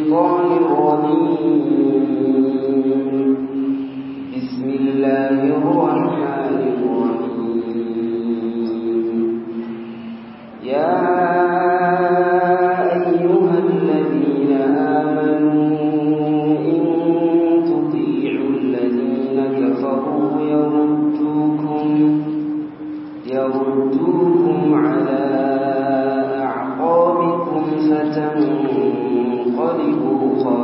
الشيطان الرجيم بسم الله الرحمن الرحيم يا أيها الذين آمنوا إن تطيعوا الذين كفروا يردوكم يردوكم على أعقابكم فتنقلبوا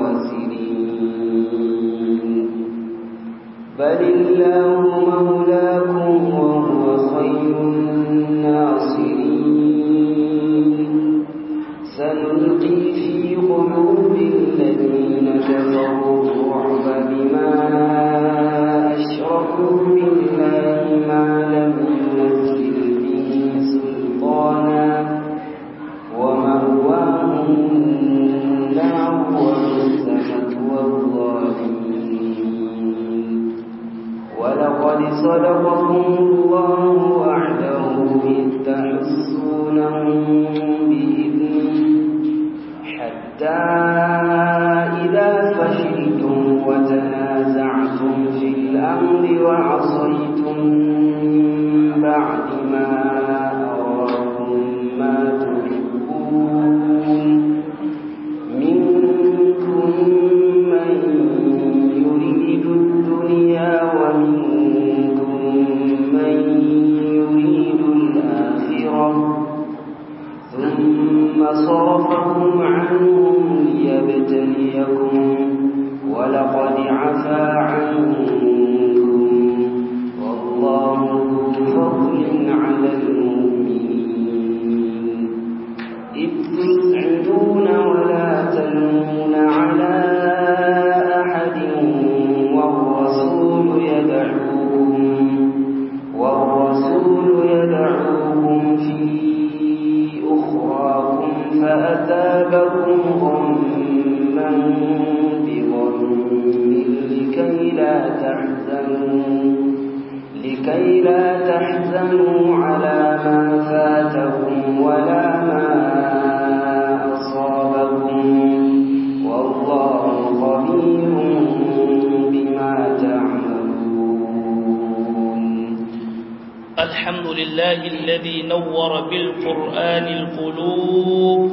خاسرين بل الله مولاكم وهو خير الناصرين سنلقي في قلوب الذين كفروا الرعب بما أشركوا بالله ما لم ينزل به سلطانا ومأواهم النار وبئس مثوى الظالمين ولقد صدقكم الله وعده إذ تحسونهم بإذنه حتى إذا فشلتم وتنازعتم في الأمر وعصيتم من بعد ما أراكم ما تحبون منكم من يريد الدنيا ومنكم من يريد الآخرة ثم صرفكم عنهم ليبتليكم ولقد عفا عنكم والله ذو فضل على المؤمنين إذ تسعدون ولا تلمون على أحد والرسول يدعوكم والرسول يدعوكم في أخراكم فأثابكم غما بغم لكي لا تحزنوا لكي لا تحزنوا على ما فاتكم ولا ما أصابكم والله خبير بما تعملون الحمد لله الذي نور بالقرآن القلوب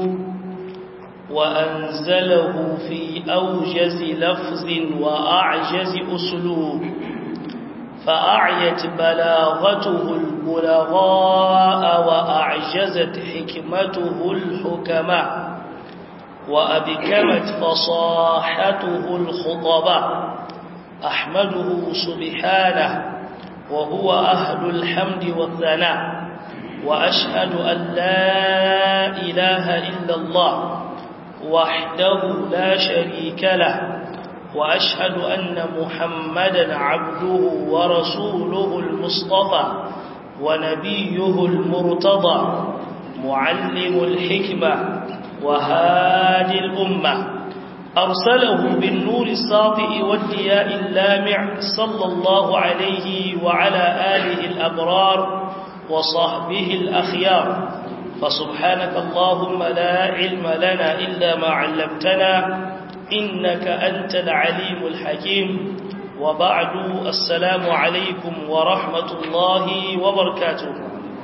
وأنزله في أوجز لفظ وأعجز أسلوب فأعيت بلاغته البلغاء وأعجزت حكمته الحكماء وأبكمت فصاحته الخطباء أحمده سبحانه وهو أهل الحمد والثناء وأشهد أن لا إله إلا الله وحده لا شريك له وأشهد أن محمدا عبده ورسوله المصطفى ونبيه المرتضى معلم الحكمة وهادي الأمة أرسله بالنور الساطئ والدياء اللامع صلى الله عليه وعلى آله الأبرار وصحبه الأخيار فسبحانك اللهم لا علم لنا إلا ما علمتنا إنك أنت العليم الحكيم وبعد السلام عليكم ورحمة الله وبركاته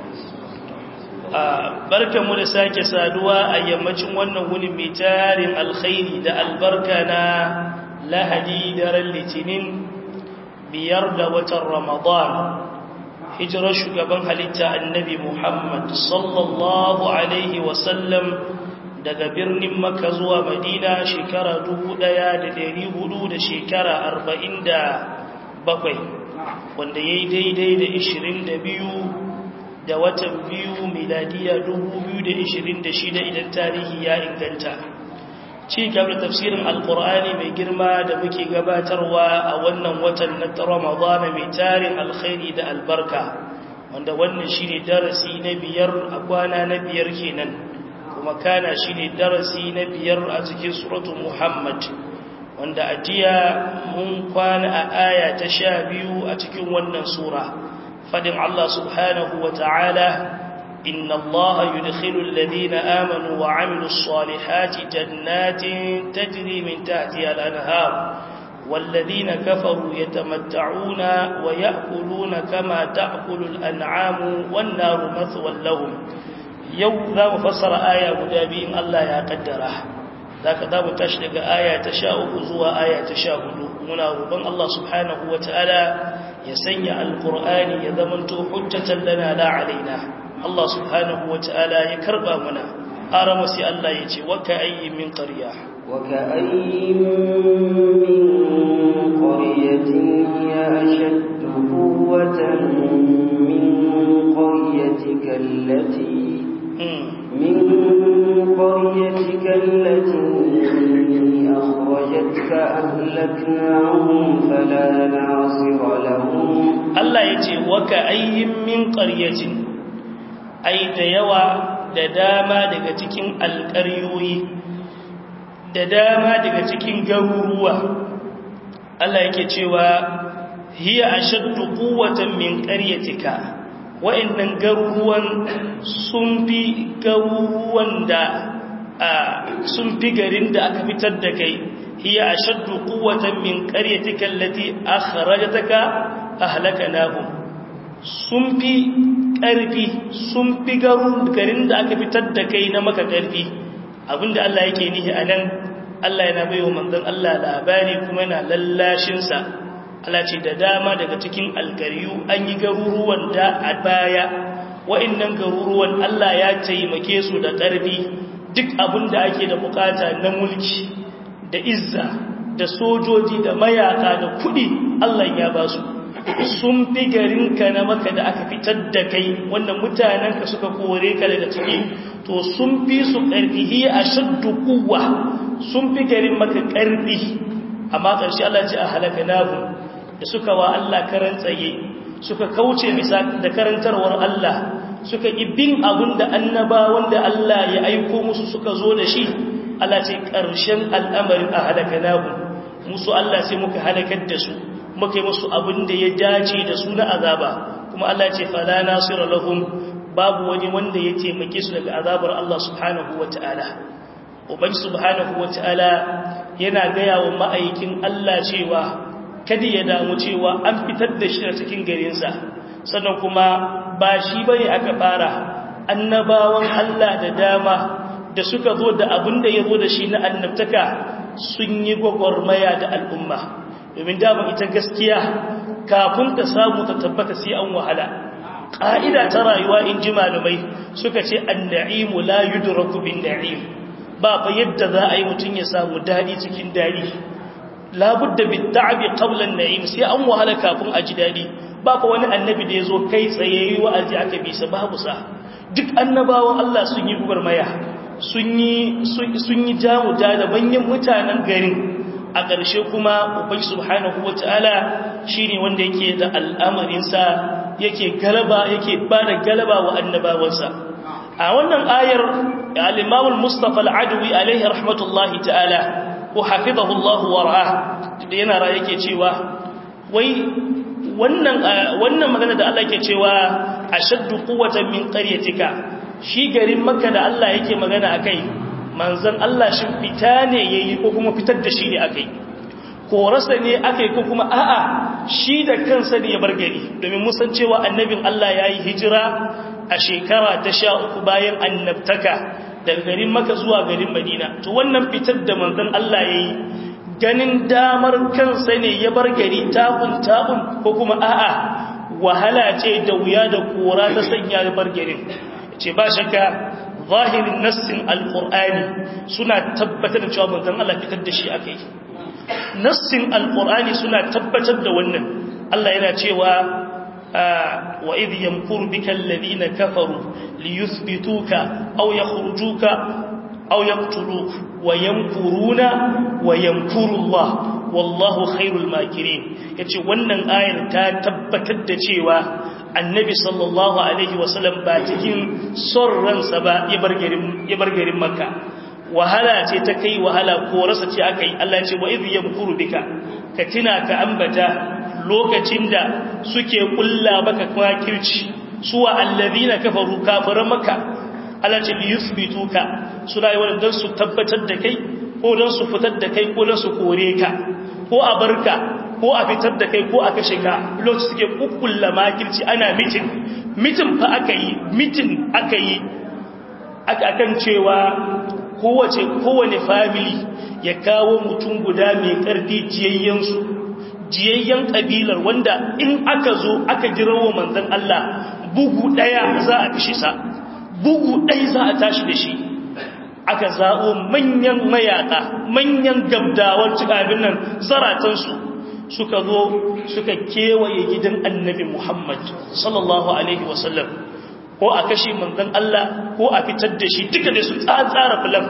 barkan mu da sake saduwa a yammacin wannan wuni mai tarin alkhairi da albarka na lahadi daren litinin biyar da watan ramadan hijirar shugaban halitta annabi muhammad sallallahu alaihi wasallam daga birnin maka zuwa madina shekara dubu ɗaya da dari hudu da shekara arba'in da bakwai wanda ya yi daidai da ishirin da biyu da watan biyu miladiya dubu biyu da ishirin da shida idan tarihi ya inganta ci gaba tafsirin alkur'ani mai girma da muke gabatarwa a wannan watan na ramadana mai tarin alkhairi da albarka wanda wannan shine darasi na biyar a kwana na biyar kenan kuma kana shine darasi na biyar a cikin suratul muhammad wanda a jiya mun kwana a aya ta sha biyu a cikin wannan sura fadin Allah subhanahu wa ta'ala إن الله يدخل الذين آمنوا وعملوا الصالحات جنات تجري من تحتها الأنهار والذين كفروا يتمتعون ويأكلون كما تأكل الأنعام والنار مثوى لهم يوم ذا مفسر آية مدابين الله يا قدره ذاك ذا متشلق آية تشاء زوا آية تشاهد منا ربان الله سبحانه وتعالى يسنع القرآن يذمنت حجة لنا لا علينا الله سبحانه وتعالى يكربا منا أرمسي الله يتي وكأي من قرية وكأي من قرية هي أشد قوة من قريتك التي من قريتك التي أخرجتك أهلكناهم فلا ناصر لهم الله يتي وكأي من قرية أي ديوى دداما دقتكين القريوي da dama daga cikin garuruwa Allah yake cewa hiya ashaddu quwwatan min qaryatika wa'annan garuruwan sun fi garuruwan da sun fi garin da aka fitar da kai hiya ashaddu quwwatan min qaryatika allati akhrajataka ahlakanahum sun fi ƙarfi sun fi garin da aka fitar da kai na maka ƙarfi abinda Allah yake nihi a nan Allah yana bai wa manzon Allah labari kuma yana lallashinsa Allah ce da dama daga cikin alkariyu an yi garuruwan da a baya wa'annan garuruwan Allah ya taimake su da ƙarfi duk abinda ake da bukata na mulki da izza da sojoji da mayaka da kuɗi Allah ya ba su sun fi garinka na maka da aka fitar da kai wanda mutanenka suka kore ka daga ciki to sun fi su ƙarfi hiya a shaddu kuwa sun fi garin maka ƙarfi amma ƙarshe Allah ce a halaka nahu da suka wa Allah karan tsaye suka kauce bisa da karantarwar Allah suka ibin abin da annaba wanda Allah ya aiko musu suka zo da shi Allah ce ƙarshen al'amarin a halaka nahu musu Allah sai muka halakar da su muka yi musu abin da ya dace da su na azaba kuma Allah ce fala nasira lahum babu wani wanda ya taimake su daga azabar Allah subhanahu wata'ala ubangi subhanahu wata'ala yana gaya wa ma'aikin Allah cewa kada ya damu cewa an fitar da shi a cikin garinsa sannan kuma ba shi bane aka fara annabawan Allah da dama da suka zo da abin da ya zo da shi na annabtaka sun yi gwagwarmaya da al'umma domin dama ita gaskiya kafin ta samu ta tabbata sai an wahala ƙa'ida ta rayuwa in ji malamai suka ce anna'imu la yudraku bin na'im ba fa yadda za a yi mutum ya samu daɗi cikin daɗi labudda bin ta'abi qablan na'im sai an wahala kafin a ji daɗi ba fa wani annabi da ya zo kai tsaye wa'azi aka bisa babu sa duk annabawan Allah sun yi gubarmaya sun yi sun yi jamu da manyan mutanen garin a ƙarshe kuma ubai subhanahu wata'ala shine wanda yake da al'amarinsa yake galaba yake ba da galaba wa annabawansa a wannan ayar al-imam al-mustafa al-adawi alaihi rahmatullahi ta'ala wa hafizahu Allah wa ra'ah da yana ra yake cewa wai wannan wannan magana da Allah yake cewa ashaddu quwwatan min qaryatika shi garin makka da Allah yake magana akai manzon Allah shin fita ne yayi ko kuma fitar da shi ne akai ko rasa ne akai ko kuma a'a shi da kansa ne ya bar gari domin mun san cewa annabin Allah yayi hijira a shekara ta 13 bayan annabtaka daga garin Makka zuwa garin Madina to wannan fitar da manzon Allah yayi ganin damar kansa ne ya bar gari tabun tabun ko kuma a'a wahala ce da wuya da kora ta sanya ya bar garin ce ba shakka zahirin nassin alqur'ani suna tabbatar da cewa manzon Allah fitar da shi akai nassin alqur'ani suna tabbatar da wannan Allah yana cewa wa idh yamkuru bika alladhina kafaru liyuthbituka aw yakhrujuka aw yaqtuluka wa yamkuruna wa yamkuru Allah wallahu khairul makirin yace wannan ayar ta tabbatar da cewa annabi sallallahu alaihi wasallam ba cikin son ransa ba ya bar garin ya bar garin makka wahala ce ta kai wahala ko rasa ce aka yi Allah ce wa idh yamkuru bika ka tina ka ambata lokacin da suke kulla baka makirci suwa allazina kafaru kafiran makka Allah ce yuthbituka suna yi wannan dan su tabbatar da kai ko dan su fitar da kai ko dan su kore ka ko a barka ko a fitar da kai ko a kashe ka lokacin suke kukkulla makirci ana mitin mitin fa aka yi mitin aka yi akan cewa kowace kowane family ya kawo mutum guda mai karfi jiyayyensu jiyayyen kabilar wanda in aka zo aka jirawo manzon Allah bugu daya za a kashe sa bugu daya za a tashi da shi aka zaɓo manyan mayaka manyan gabdawar cikabin nan zaratansu suka zo suka kewaye gidan annabi Muhammad sallallahu alaihi wasallam ko a kashe manzon Allah ko a fitar da shi duka da su tsara filan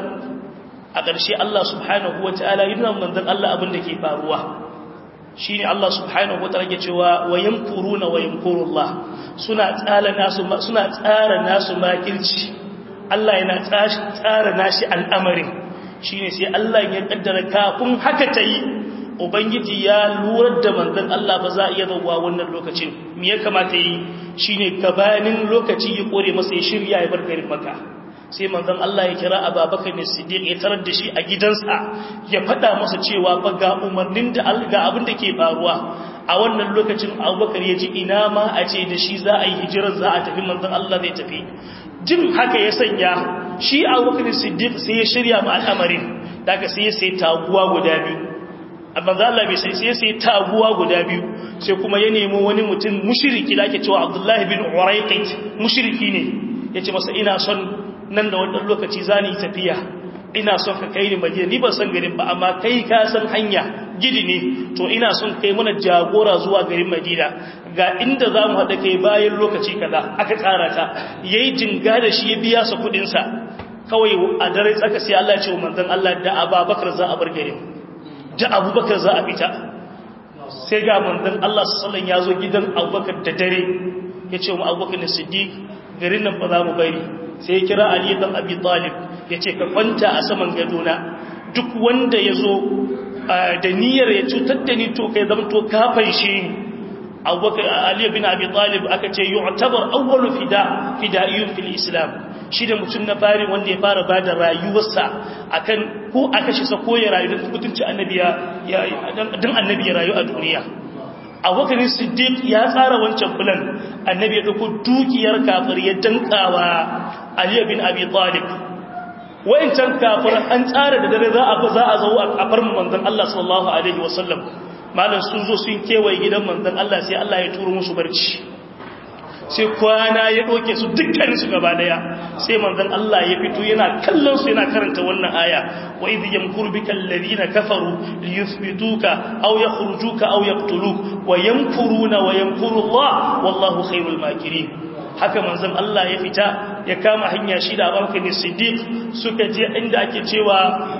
a ƙarshe Allah subhanahu wataala yana manzon Allah abin da ke faruwa shine Allah subhanahu wataala ke cewa wayamkuruna wayamkurullah suna tsara nasu suna tsara nasu makirci Allah yana tsara nashi al'amarin shine sai Allah ya kaddara kafin haka ta yi ubangiji ya lurar da manzon Allah ba za a iya zauwa wannan lokacin me ya kamata yi shine gabanin lokaci ya kore masa ya shirya ya bar garin Makka sai manzon Allah ya kira Abubakar ne Siddiq ya tarar da shi a gidansa ya faɗa masa cewa fa ga umarnin da ga abin da ke faruwa a wannan lokacin Abubakar ya ji ina ma a ce da shi za a yi hijirar za a tafi manzon Allah zai tafi jin haka ya sanya shi Abubakar Siddiq sai ya shirya ma al'amarin daga sai ya sai taguwa guda biyu amma za Allah bai sai sai sai taguwa guda biyu sai kuma ya nemi wani mutum mushriki da ake cewa Abdullahi bin Urayqit mushriki ne yace masa ina son nan da wannan lokaci zani tafiya ina son ka kai ni Madina ni ban san garin ba amma kai ka san hanya gidi ne to ina son kai mana jagora zuwa garin Madina ga inda zamu hada kai bayan lokaci kaza aka tsara ta yayi jinga da shi ya biya sa kudin sa kawai a dare tsaka sai Allah ya ce wa manzon Allah da Abubakar za a bar garin da abubakar za a fita sai ga manzan Allah sallan ya zo gidan abubakar da dare ya ce mu abubakar na siddiq garin nan ba za mu bari sai ya kira ali dan abi talib ya ce ka kwanta a saman gadona duk wanda ya zo da niyyar ya cutar da ni to kai zama to kafan shi abubakar ali bin abi talib aka ce yu'tabar awwalu fida fidaiyun fil islam shi da mutum na fari wanda ya fara ba da rayuwarsa akan ko a kashe sa ko ya rayu don mutunci annabi ya don annabi ya rayu a duniya abubakar siddiq ya tsara wancan bulan annabi ya dauko dukiyar kafir ya dankawa ali bin abi talib wayancan kafir an tsara da dare za a za a zo a farmu manzon Allah sallallahu alaihi wasallam malam sun zo sun kewaye gidan manzon Allah sai Allah ya turo musu barci sai kwana ya ɗoke su dukkanin su gaba daya sai manzon Allah ya fito yana kallon su yana karanta wannan aya wa idh yamkuru bika alladhina kafaru liyuthbituka aw yakhrujuka aw yaqtuluk wa yamkuruna wa yamkuru Allah wallahu khairul makirin haka manzon Allah ya fita ya kama hanya shi da Abubakar Siddiq suka je inda ake cewa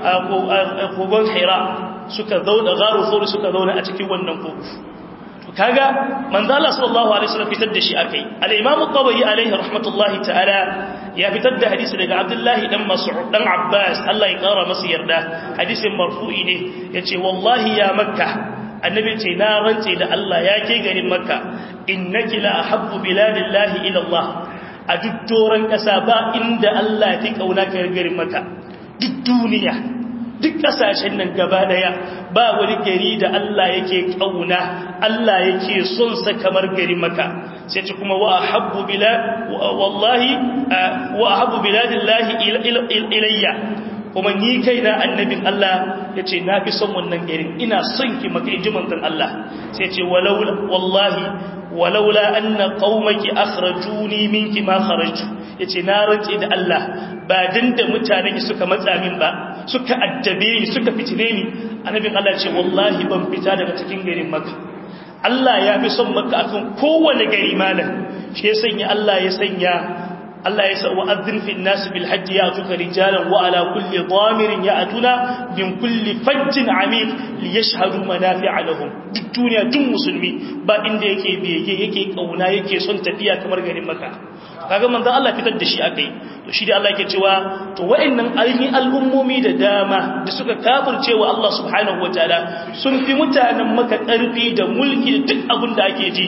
kogon Hira suka zauna garu sauri suka zauna a cikin wannan kogo kaga manzo Allah sallallahu alaihi wasallam fitar da shi akai al-imam at-tabari alaihi rahmatullahi ta'ala ya fitar da hadisi daga Abdullahi dan Mas'ud dan Abbas Allah ya kara masa yarda hadisin marfu'i ne yace wallahi ya makka annabi ce na rantse da Allah ya ke garin makka innaki la ahabbu biladillahi ila Allah a duk doran kasa ba inda Allah ya fi kauna ka garin makka duk duniya duk kasashen nan gaba daya ba wani gari da Allah yake kauna Allah yake son sa kamar gari maka sai ce kuma wa ahabbu bilad wallahi wa ahabbu biladillahi ilayya kuma ni kaina annabin Allah yace na fi son wannan garin ina son ki maka inji manzon Allah sai ce walaula wallahi walaula anna qaumaki akhrajuni minki ma kharajtu yace na rantse da Allah ba dan da mutanen suka matsa min ba suka addabe ni suka fitine ni annabin Allah ce wallahi ban fita daga cikin garin Makka Allah ya fi son Makka akan kowane gari malam shi ya sanya Allah ya sanya Allah ya sa wa'adhin fi an-nas bil hajj ya'tuka rijalan wa ala kulli dhamirin ya'tuna min kulli fajjin 'amiq liyashhadu manafi'a lahum duk duniya duk musulmi ba inda yake bege yake kauna yake son tafiya kamar garin Makka kaga manzon Allah fitar da shi akai to shi da Allah yake cewa to wa'annan ainihin al'ummomi da dama da suka kafirce wa Allah subhanahu wataala sun fi mutanen maka karfi da mulki da duk abin da ake ji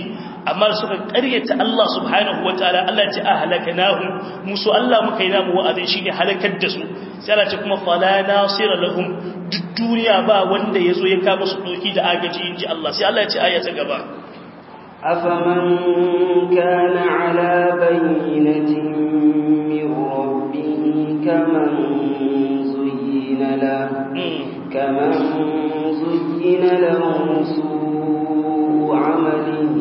amma suka ƙaryata Allah subhanahu wataala Allah ce ahlaknahum musu Allah muka yi namu wa'azin shine halakar da su sai Allah ce kuma fala nasira lahum duk duniya ba wanda yazo ya kama su doki da agaji inji Allah sai Allah ya ce aya ta gaba أفمن كان على بينة من ربه كمن زين له كمن زين له سوء عمله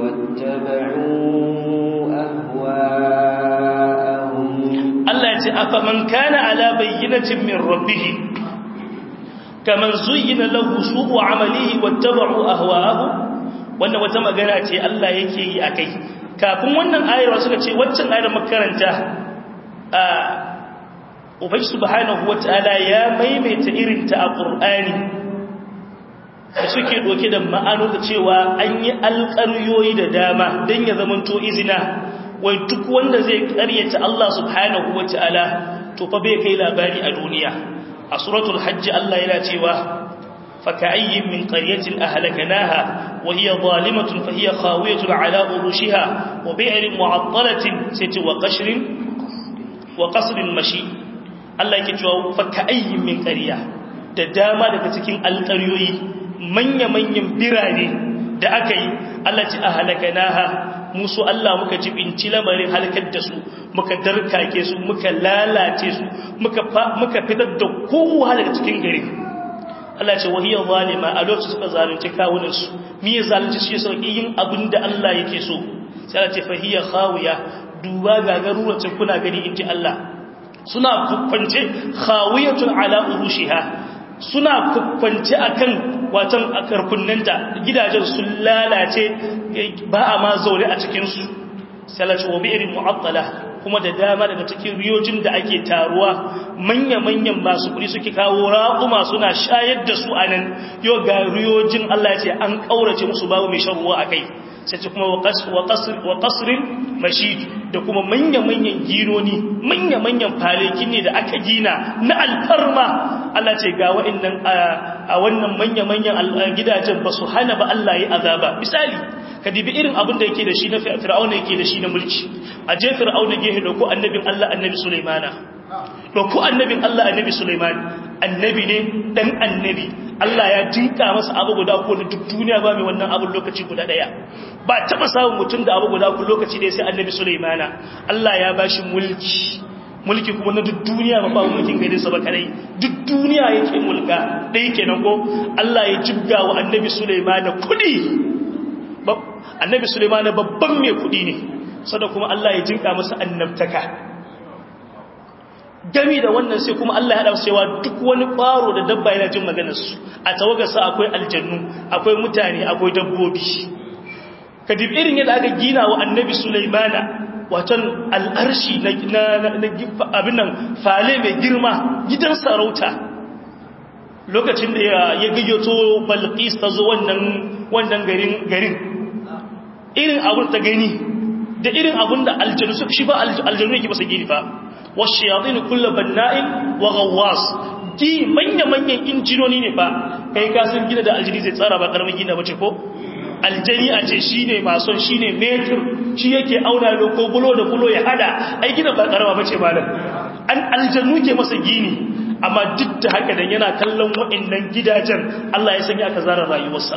واتبعوا أهواءهم Allah ya ce afaman kana ala bayyinatin min rabbih kaman zuyyina lahu su'u amalihi wattaba'u ahwa'ahu wannan wata magana ce Allah yake yi akai kafin wannan ayar suka ce waccan ayar makaranta a ubangi subhanahu wataala ya maimaita irin ta a qur'ani da suke doke da ma'ano da cewa an yi alƙaryoyi da dama dan ya zamanto izina wai duk wanda zai ƙaryata Allah subhanahu wataala to fa bai kai labari a duniya a suratul hajj Allah yana cewa فكأي من قرية أهلكناها وهي ظالمة فهي خاوية على أروشها وبئر معطلة ست وقشر وقصر مشي الله يكتوى فكأي من قرية da dama daga cikin alƙaryoyi manya-manyan birane da aka yi Allah ci a halakanaha musu Allah muka jibinci lamarin halakar da su muka darkake su muka lalace su muka fitar da kowa daga cikin gari Allah ce wahiyar zalima a lokacin suka zalunci kawunansu mi ya zalunci shi sauƙi yin abin da Allah yake so sai Allah ce fahiyar khawiya duba ga garuracin kuna gani in ji Allah suna kukwance khawiyatun ala urushiha suna kukwance akan watan akarkunnanta gidajen sun lalace ba a ma zaune a cikinsu sai Allah ce wa bi'irin mu'attala kuma da dama daga cikin riyojin da ake taruwa manya-manyan masu kuɗi suke kawo raƙuma suna shayar da su a nan yau ga riyojin Allah ya ce an ƙaurace musu babu mai shan ruwa a kai sai ce kuma wa ƙasirin mashid da kuma manya-manyan ginoni manya-manyan falekin ne da aka gina na alfarma Allah ce ga wa'annan a wannan manya-manyan gidajen ba su hana ba Allah ya azaba misali ka dibi irin abin da yake da shi na fir'auna yake da shi na mulki a je fir'auna gehe dauko annabin Allah annabi Sulaimana dauko annabin Allah annabi Sulaiman annabi ne dan annabi Allah ya dinka masa abu guda ko da duk duniya ba mai wannan abun lokaci guda daya ba taba samun mutum da abu guda ko lokaci da sai annabi Sulaimana Allah ya bashi mulki mulki kuma na duk duniya ba ba mulkin gare sa ba kadai duk duniya yake mulka dai kenan ko Allah ya jibga wa annabi Sulaimana kudi annabi Sulaiman babban mai kudi ne sada kuma Allah ya jinka masa annabtaka gami da wannan sai kuma Allah ya hada cewa duk wani ƙwaro da dabba yana jin maganar su a tawagarsa akwai aljannu akwai mutane akwai dabbobi kadib irin yadda aka gina wa annabi Sulaimana watan al'arshi na abin nan fale mai girma gidan sarauta lokacin da ya gayyato balqis ta zo wannan wannan garin garin irin abun ta gani da irin abun da aljanu suka shi ba aljanu yake masa gini fa washayatin kullu banna'in wa ghawwas ji manya manyan injinoni ne fa kai ka san gina da aljini zai tsara ba karamin gina bace ko aljani a ce shine mason shine metur shi yake auna da ko bulo da bulo ya hada ai gina ba karama bace malam an aljanu ke masa gini amma duk da haka dan yana kallon wa'annan gidajen Allah ya sanya aka zara rayuwarsa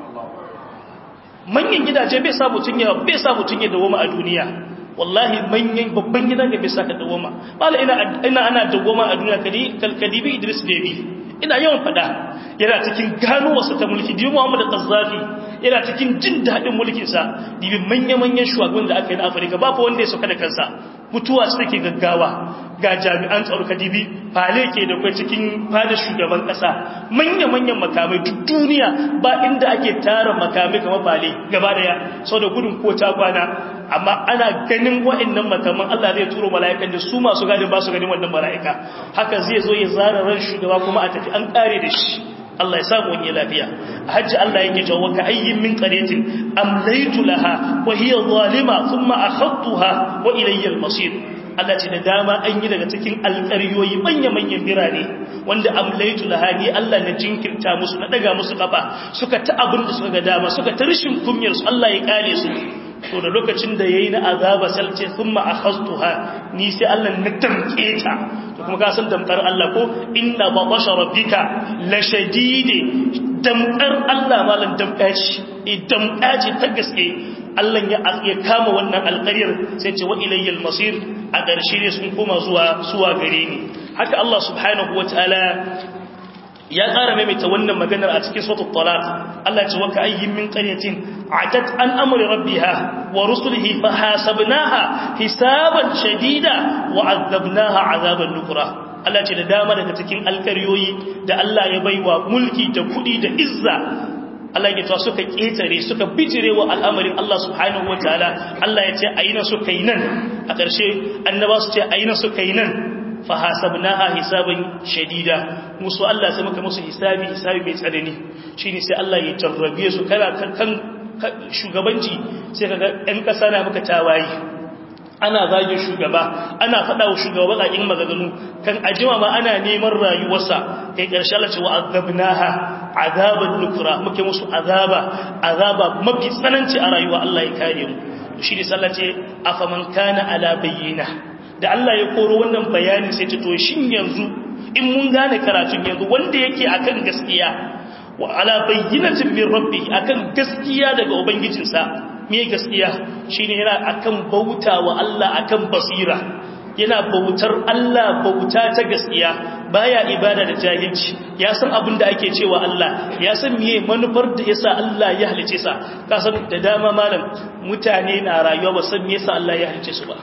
manyan gidaje bai sa mutun ya bai sa mutun ya dawo a duniya wallahi manyan babban gida ne bai sa ka dawo mala ina ina ana dawo a duniya kadi kalkadibi Idris Debi ina yawan fada yana cikin gano wasu ta mulki dibi Muhammad Qazzafi yana cikin jin dadin mulkin sa dibi manya-manyan shugaban da aka yi na Afirka ba fa wanda ya sauka da kansa mutuwa su take gaggawa ga jami'an tsaro kadibi fale ke da kai cikin fada shugaban kasa manya-manyan makamai duk duniya ba inda ake tara makamai kamar fale gaba daya sau da gudun ko ta kwana amma ana ganin wa'annan makaman Allah zai turo mala'ikan da su masu gadin ba su ganin wannan mala'ika haka zai zo ya zara ran shugaba kuma a tafi an kare da shi Allah ya samu wani lafiya a hajji Allah yake cewa ka ayyin min qaryatin amlaytu laha wa hiya zalima thumma akhadtuha wa ilayya al-masir Allah ce da dama an yi daga cikin alƙaryoyi manya-manyan birane wanda amlaitu lahani Allah na jinkirta musu na daga musu kafa suka ta abin da suka ga dama suka ta rishin kunyar su Allah ya kare su to da lokacin da yayi na azaba salce thumma akhastuha ni sai Allah na damke ta to kuma ka san damkar Allah ko inna batasha rabbika la shadide damkar Allah malan damkaci idan damkaci ta gaske Allah ya ya kama wannan alƙaryar sai ce wa ilayyal masir a ƙarshe ne sun koma zuwa zuwa gare ni haka Allah subhanahu wataala ya ƙara maimaita wannan maganar a cikin suratul talaq Allah ce wa ka ayyin min qaryatin atat an amri rabbiha wa rusulihi fa hasabnaha hisaban shadida wa azabnaha azaban nukra Allah ce da dama daga cikin alkaryoyi da Allah ya baiwa mulki da kudi da izza Allah ya tawa suka ketare suka bijire wa al'amarin Allah subhanahu wataala Allah ya ce ayina suka yi nan a ƙarshe annaba su ce ayina suka yi nan fa hasabnaha hisaban shadida musu Allah sai muka musu hisabi hisabi mai tsanani shine sai Allah ya jarrabe su kana kan shugabanci sai kaga ɗan ƙasa na muka tawaye ana zagin shugaba ana faɗa wa shugaba baƙaƙin magaganu kan ajima ma ana neman rayuwarsa kai ƙarshe Allah ce wa azabnaha azaban nukura muke musu azaba azaba mafi tsananci a rayuwa Allah ya kare mu shi ne sallah ce afaman kana ala bayyina da Allah ya koro wannan bayanin sai ce to shin yanzu in mun gane karatun yanzu wanda yake akan gaskiya wa ala bayyinatin min rabbi akan gaskiya daga ubangijinsa me gaskiya shine yana akan bauta wa Allah akan basira yana bautar Allah bauta ta gaskiya baya ibada da jahilci ya san abin da ake cewa Allah ya san miye manufar da yasa Allah ya halice sa ka san da dama malam mutane na rayuwa ba san me yasa Allah ya halice su ba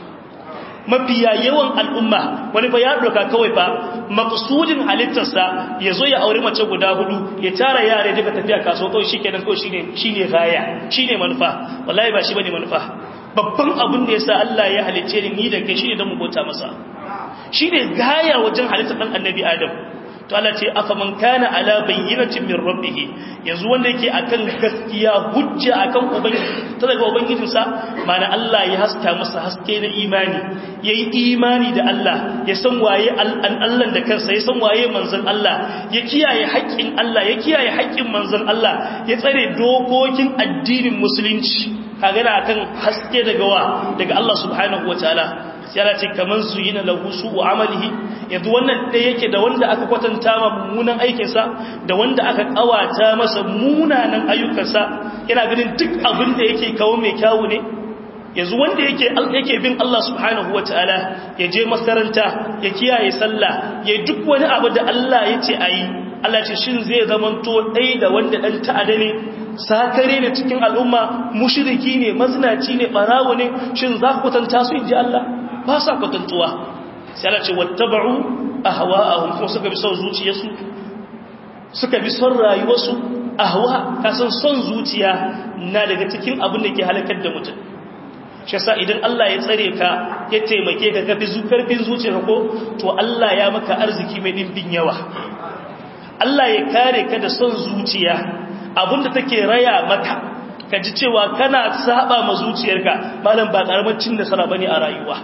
mafiya yawan al'umma wani fa ya doka kawai fa maqsudin halittarsa ya zo ya aure mace guda hudu ya tara yare daga tafiya kasuwa kawai shikenan kawai shine shine gaya shine manufa wallahi ba shi bane manufa babban abin da yasa Allah ya halicce ni ni da kai shine dan mu bauta masa shine gaya wajen halittar dan annabi Adam to Allah ce afa man kana ala bayyinatin min rabbih yanzu wanda yake akan gaskiya hujja akan ubangiji ta daga ubangijin sa mana Allah ya haska masa haske na imani yayi imani da Allah ya san waye Allah da kansa ya san waye manzon Allah ya kiyaye haƙƙin Allah ya kiyaye haƙƙin manzon Allah ya tsare dokokin addinin musulunci kaga na akan haske daga wa daga Allah subhanahu wataala sai Allah ce kaman zuyina lahu su'u amalihi yanzu wannan da yake da wanda aka kwatanta ma mummunan aikinsa da wanda aka kawata masa munanan ayyukansa yana ganin duk abin da yake kawo mai kyawu ne yanzu wanda yake yake bin Allah subhanahu wataala ya je makaranta ya kiyaye sallah ya duk wani abu da Allah ya ce ayi Allah ce shin zai zamanto dai da wanda dan ta'ada ne sakare ne cikin al'umma mushriki ne mazinaci ne barawo ne shin za ku kwatanta su inji Allah ba sa kwatantuwa sai Allah ce wattaba'u ahwa'ahum kuma suka bi son zuciyarsu suka bi son rayuwarsu ahwa kasan son zuciya na daga cikin abin da ke halakar da mutum shi yasa idan Allah ya tsare ka ya taimake ka kafi zukarfin zuciyarka ko to Allah ya maka arziki mai dimbin yawa Allah ya kare ka da son zuciya abinda take raya maka ka ji cewa kana saba ma zuciyarka malam ba karamar cin nasara bane a rayuwa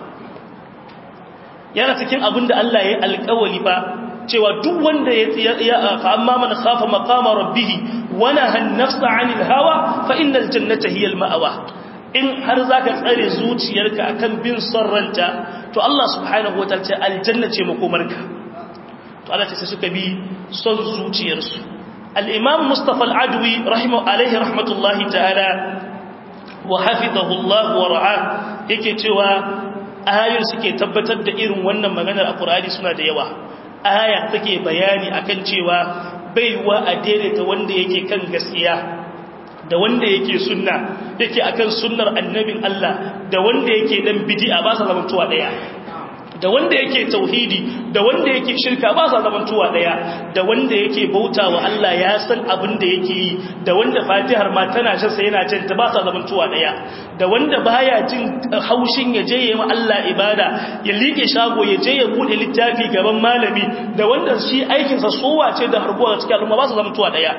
yana cikin abin da Allah ya alƙawali ba cewa duk wanda ya fa amma man khafa maqama rabbih wa nahan nafsa 'anil hawa fa innal jannata hiya al ma'wa in har zaka tsare zuciyarka akan bin son ranta to Allah subhanahu wataala ce aljanna ce makomarka to Allah ce sai suka bi son zuciyarsu al-imam Mustafa al-Adwi rahimahu alaihi rahmatullahi ta'ala wa hafizahu Allah wa ra'a yake cewa ayoyin suke tabbatar da irin wannan maganar a Qur'ani suna da yawa aya take bayani akan cewa baiwa a daidaita wanda yake kan gaskiya da wanda yake sunna yake akan sunnar annabin Allah da wanda yake dan bid'a ba sa zamantuwa daya da wanda yake tauhidi da wanda yake shirka ba sa zamantuwa daya da wanda yake bautawa Allah ya san abin da yake yi da wanda Fatihar ma tana shan sa yana jin ta ba sa zamantuwa daya da wanda baya jin haushin ya je yayi Allah ibada ya liƙe shago ya je ya bude littafi gaban malami da wanda shi aikin sa sowa ce da harbuwa cikin al'umma ba sa zamantuwa daya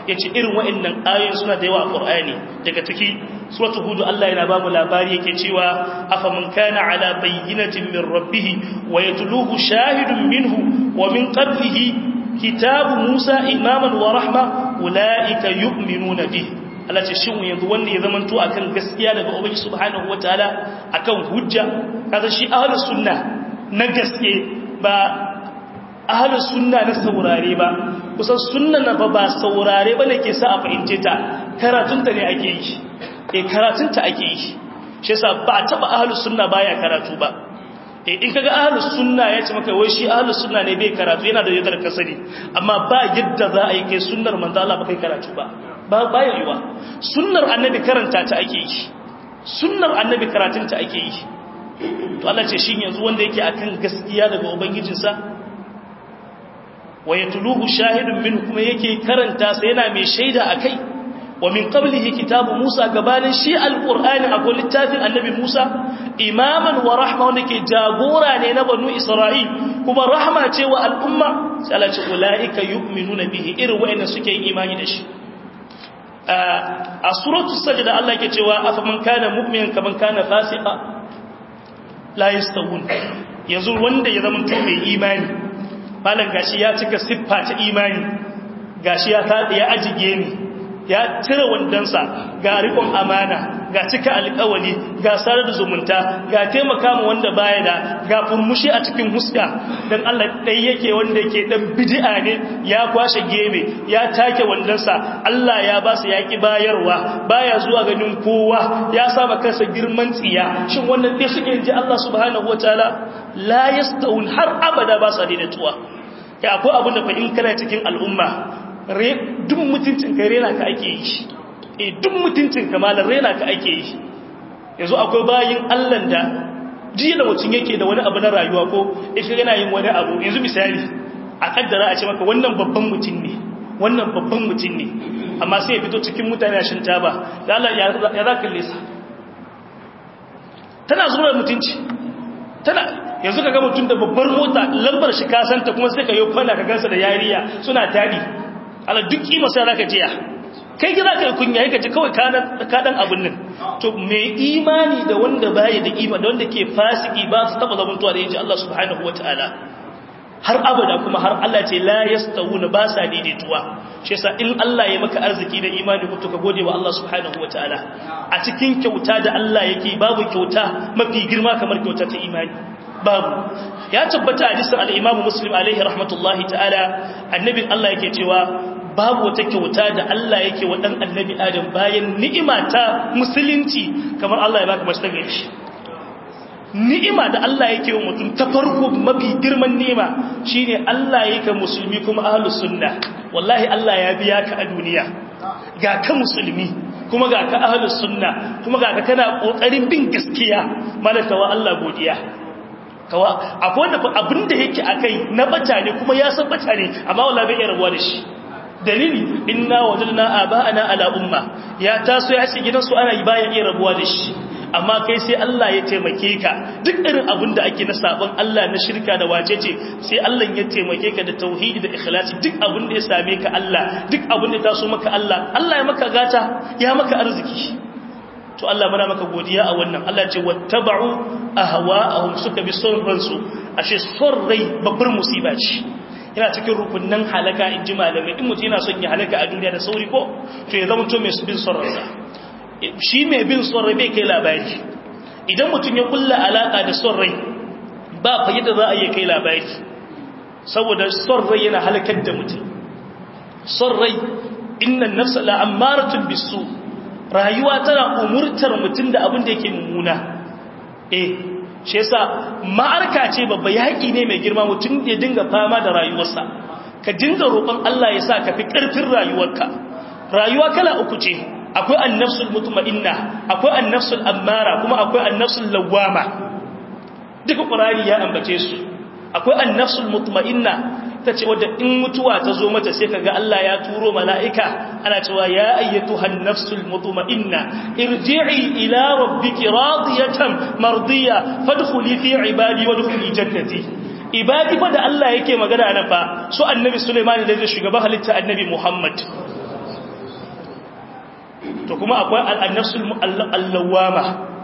yace irin wa'annan ayoyin suna da yawa a Qur'ani daga ciki suratul hud Allah yana ba mu labari yake cewa afaman kana ala bayyinatin min rabbih wa yatluhu shahidun minhu wa min qablihi kitabu Musa imaman wa rahma ulaika yu'minuna bihi Allah ce shin yanzu wanda ya zamanto akan gaskiya daga Ubangiji subhanahu wataala akan hujja kaza shi ahlus sunna na gaske ba ahlus sunna na saurare ba kusan sunna na ba ba saurare ba ne ke sa a fahimce ta karatunta ne ake yi eh karatunta ake yi shi yasa ba taba ahlus sunna baya karatu ba eh in kaga ahlus sunna ya ce maka wai shi ahlus sunna ne bai karatu yana da yadda kasari amma ba yadda za a yi kai sunnar manzo Allah ba kai karatu ba ba baya yiwa sunnar annabi karanta ta ake yi sunnar annabi karatun ta ake yi to Allah ce shin yanzu wanda yake akan gaskiya daga ubangijinsa wa yatluhu shahidun min kuma yake karanta sa yana mai shaida akai wa min qablihi kitabu Musa gabanin shi alqur'ani akwai littafin annabi Musa imaman wa rahma wanda ke jagora ne na banu Isra'il kuma rahma ce wa al'umma sai Allah ce ulaika yu'minuna bihi irin wa'anda suke yin imani da shi a suratu sajda Allah yake cewa afaman kana mu'minan kaman kana fasiqa la yastawun yanzu wanda ya zama to mai imani malan gashi ya cika siffa ta imani gashi ya tada ya ajige ni ya cire wandansa ga rikon amana ga cika alƙawali ga sarar da zumunta ga taimaka ma wanda baya da ga furmushi a cikin huska dan Allah dai yake wanda yake dan bid'a ne ya kwashe gebe ya take wandansa Allah ya ba su yaki bayarwa baya zuwa ganin kowa ya saba kansa girman tsiya shin wannan dai suke ji Allah subhanahu wataala la yastawun har abada ba su daidaituwa kai akwai abin da fa in kana cikin al'umma duk mutuncin ka rena ka ake yi e duk mutuncin ka malar rena ka ake yi yanzu akwai bayin allan da jiya da mutum yake da wani abu na rayuwa ko ishi yana yin wani abu yanzu misali a kaddara a ce maka wannan babban mutum ne wannan babban mutum ne amma sai ya fito cikin mutane a shin taba da Allah ya za ka lesa tana zuwa mutunci tana yanzu ka ga mutum da babbar mota lambar shi kasanta kuma sai ka yi kwana ka gansa da yariya suna tadi ala duk kima sai zaka jiya kai gida kai kunya yake ji kawai kadan kadan abun nan to me imani da wanda baya da ima da wanda ke fasiki ba su taba zamantuwa da yaji Allah subhanahu wataala har abada kuma har Allah ce la yastawuna ba sa daidaituwa shi yasa in Allah ya maka arziki da imani ko to ka gode wa Allah subhanahu wataala a cikin kyauta da Allah yake babu kyauta mafi girma kamar kyauta ta imani babu ya tabbata hadisin al-Imam Muslim alaihi rahmatullahi ta'ala annabin Allah yake cewa babu wata kyauta da Allah yake wa dan annabi Adam bayan ni'ima ta musulunci kamar Allah ya baka mace ta gari ni'ima da Allah yake wa mutum ta farko mafi girman ni'ima shine Allah yake musulmi kuma ahlus sunna wallahi Allah ya biya ka a duniya ga ka musulmi kuma ga ka ahlus sunna kuma ga ka kana kokarin bin gaskiya malaka wa Allah godiya kawa akwai wanda abinda yake akai na bata ne kuma ya san bata ne amma wala bai rabuwa da shi dalili inna wajadna aba'ana ala umma ya taso ya ce gidansu ana yi bayan iya rabuwa da shi amma kai sai Allah ya taimake ka duk irin abin da ake na sabon Allah na shirka da wacece sai Allah ya taimake ka da tauhidi da ikhlasi duk abin da ya same ka Allah duk abin da taso maka Allah Allah ya maka gata ya maka arziki to Allah muna maka godiya a wannan Allah ce wattaba'u ahwa'ahum suka bi son ransu ashe son rai babbar musiba ce yana cikin rukunnan halaka in ji malamai in mutum yana son ya halaka a duniya da sauri ko to ya zama to mai bin son ransa shi mai bin son rai bai kai labari idan mutum ya kulla alaka da son rai ba fa yadda za a yi kai labari saboda son rai yana halakar da mutum son rai innan nafsa la'ammaratun bisu rayuwa tana umurtar mutum da abin da yake mummuna eh shi yasa ma'arka ce babba yaƙi ne mai girma mutum ya dinga fama da rayuwarsa ka dinga roƙon Allah ya sa ka fi ƙarfin rayuwarka rayuwa kala uku ce akwai annafsul mutma'inna akwai annafsul ammara kuma akwai annafsul lawwama duka qur'ani ya ambace su akwai annafsul mutma'inna ta ce wadda in mutuwa ta zo mata sai kaga Allah ya turo mala'ika ana cewa ya ayyatuhan nafsul mutma'inna irji'i ila rabbiki radiyatan mardiya fadkhuli fi ibadi wadkhuli jannati ibadi fa da Allah yake magana nan fa su annabi Sulaiman da zai shugaba halitta annabi Muhammad to kuma akwai al-nafsul allawama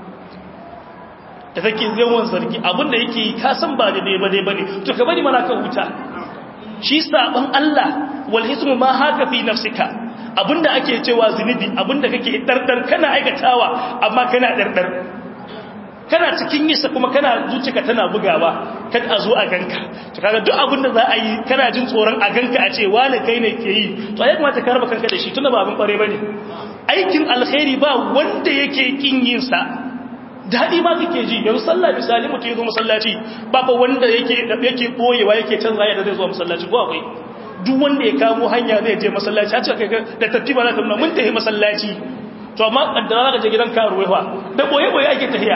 da take yawan zargi abinda yake ka san ba daidai ba dai bane to ka bari mana ka huta shi saban Allah wal ismu ma haka fi nafsika abinda ake cewa zunubi abinda kake dardar kana aikatawa amma kana dardar kana cikin yisa kuma kana zuciyarka tana bugawa kad a zo a ganka to kaga duk abinda za a yi kana jin tsoron a ganka a ce wani kai ne ke yi to ya kamata ka raba kanka da shi tunda ba abin kware bane aikin alkhairi ba wanda yake kin yin sa daɗi ma kake ji yanzu sallah misali mutum ya zo masallaci ba fa wanda yake yake boyewa yake canza yadda zai zo masallaci ko akwai duk wanda ya kamo hanya zai je masallaci a ce kai da tattiba za ta nuna mun tafi masallaci to amma kaddara za ka je gidan karuwa fa da boye boye ake tafiya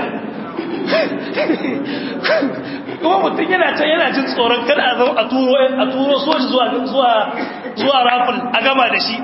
kuma mutum yana can yana jin tsoron kada a zama a turo a turo soji zuwa zuwa zuwa rafin a gama da shi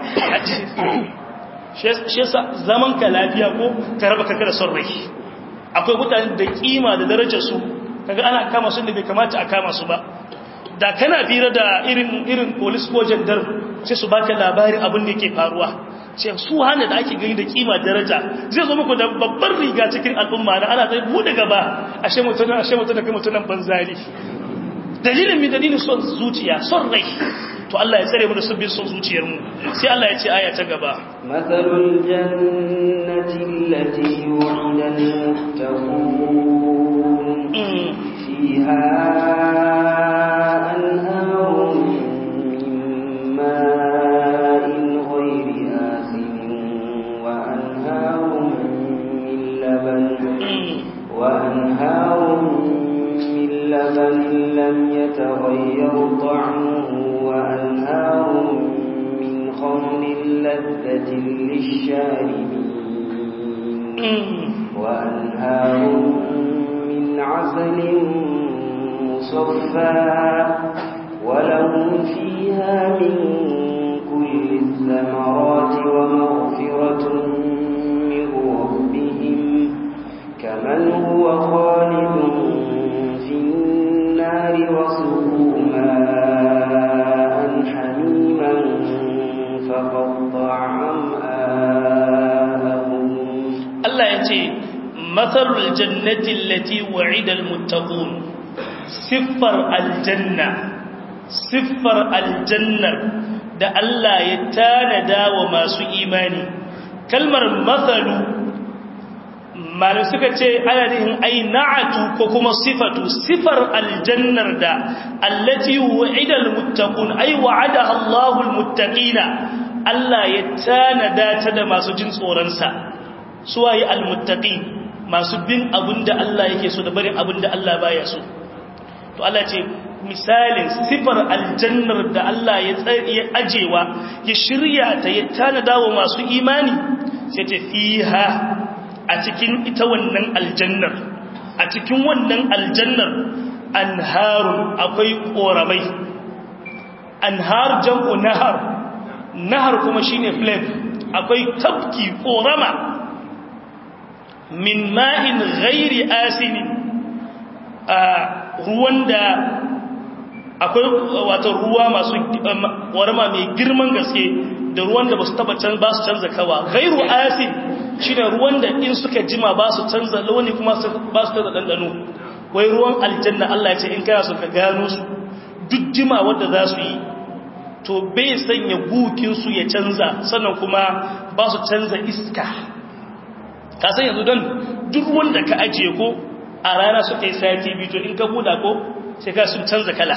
shi yasa zaman ka lafiya ko ka raba kanka da son rai akwai mutane da kima da darajar su kaga ana kama su da bai kamata a kama su ba da kana fira da irin irin police ko jandar sai su baka labarin abin da yake faruwa sai su hana da ake gani da kima daraja zai zo muku da babbar riga cikin al'umma na ana zai bude gaba ashe mutunan ashe mutunan kai mutunan banzari dalilin mi dalilin son zuciya son rai to Allah ya tsare mu da sabbin son zuciyar mu sai Allah ya ce aya ta gaba mathalul jannati allati wu'ida al-muttaqun fiha anharun min ma'in ghayri asin wa anharun min laban wa anharun min laban lam yataghayyar ta'muhu وأنهار من خمر لذة للشاربين وأنهار من عسل مصفى ولهم فيها من كل الثمرات ومغفرة من ربهم كمن هو خالد في النار وسقوا ماء حميما فقطع أمآلهم Allah ya ce matsalul jannati lati wa'idal muttaqun siffar aljanna siffar aljannar da Allah ya tanada wa masu imani kalmar matsalu malin suka ce adadin ai na'atu ko kuma sifatu sifar aljannar da allati wa'idal muttaqun ai wa'adaha Allahul muttaqina Allah ya tanada ta da masu jin tsoron sa suwaye almuttaqin masu bin abinda Allah yake so da barin abinda Allah baya so to Allah ce misalin sifar aljannar da Allah ya ya ajewa ya shirya ta ya tanada wa masu imani sai ta fiha a cikin ita wannan aljannar a cikin wannan aljannar anharun akwai koramai anhar jam'u nahar nahar kuma shine flame akwai tabki korama min ma'in ghairi asinin a ruwan da akwai wato ruwa masu warma mai girman gaske da ruwan da ba su taba can ba su canza kawa ghairu asin shine ruwan da in suka jima ba su canza launi kuma ba su canza dandano wai ruwan aljanna Allah ya ce in kana so ka gano su duk jima wanda za su yi to bai sanya gukin su ya canza sannan kuma ba su canza iska ka san yanzu don duk wanda ka ajiye ko a rana suka yi sati biyu to in ka buda ko sai ka sun canza kala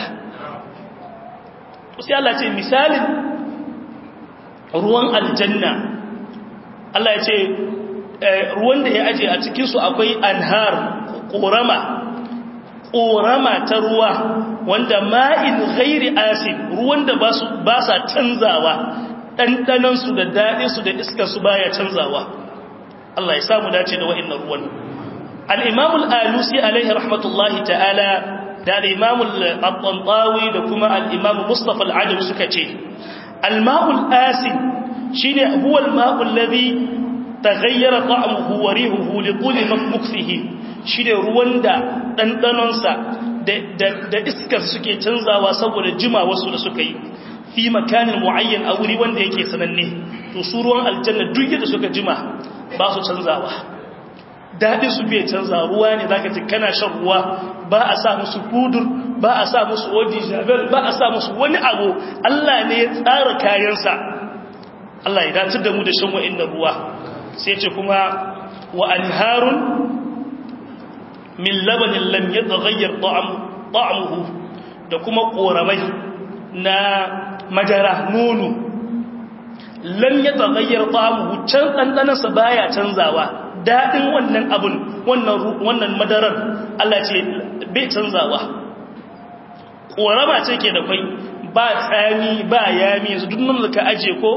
sai Allah ce misalin ruwan aljanna Allah ya ce ruwan da ya ajiye a cikinsu akwai anhar ƙorama ƙorama ta ruwa wanda ma'in ghairi asid ruwan da ba sa canzawa ɗanɗanansu da daɗinsu da iskarsu baya canzawa Allah ya samu dace da wa'in ruwan al'imamul alusi alaihi rahmatullahi ta'ala da al'imamul al da kuma al'imamu mustapha al'adam suka ce al-ma'ul asin shi ne huwal ma'ul lazi ta gayyara ta'amuhu wa rihuhu li ƙuli mafihi shi ne ruwan da ɗanɗanonsa da iskar suke canzawa saboda jima wasu da suka yi fi makanin muayyan a wuri wanda yake sananne to su ruwan aljanna duk yadda suka jima ba su canzawa daɗin su bai canza ruwa ne zaka ji kana shan ruwa ba a sa musu kudur ba a sa musu odi jabel ba a sa musu wani abu Allah ne ya tsara kayansa Allah ya dace da mu da shan wa'annan ruwa sai ce kuma wa anharun min labanin lam yataghayyar ta'amuhu da kuma koramai na madara nono lam yataghayyar ta'amuhu can dandanansa baya canzawa dadin wannan abun wannan wannan madarar Allah ce bai canzawa korama ce ke da kai ba tsami ba yami yanzu duk nan da ka aje ko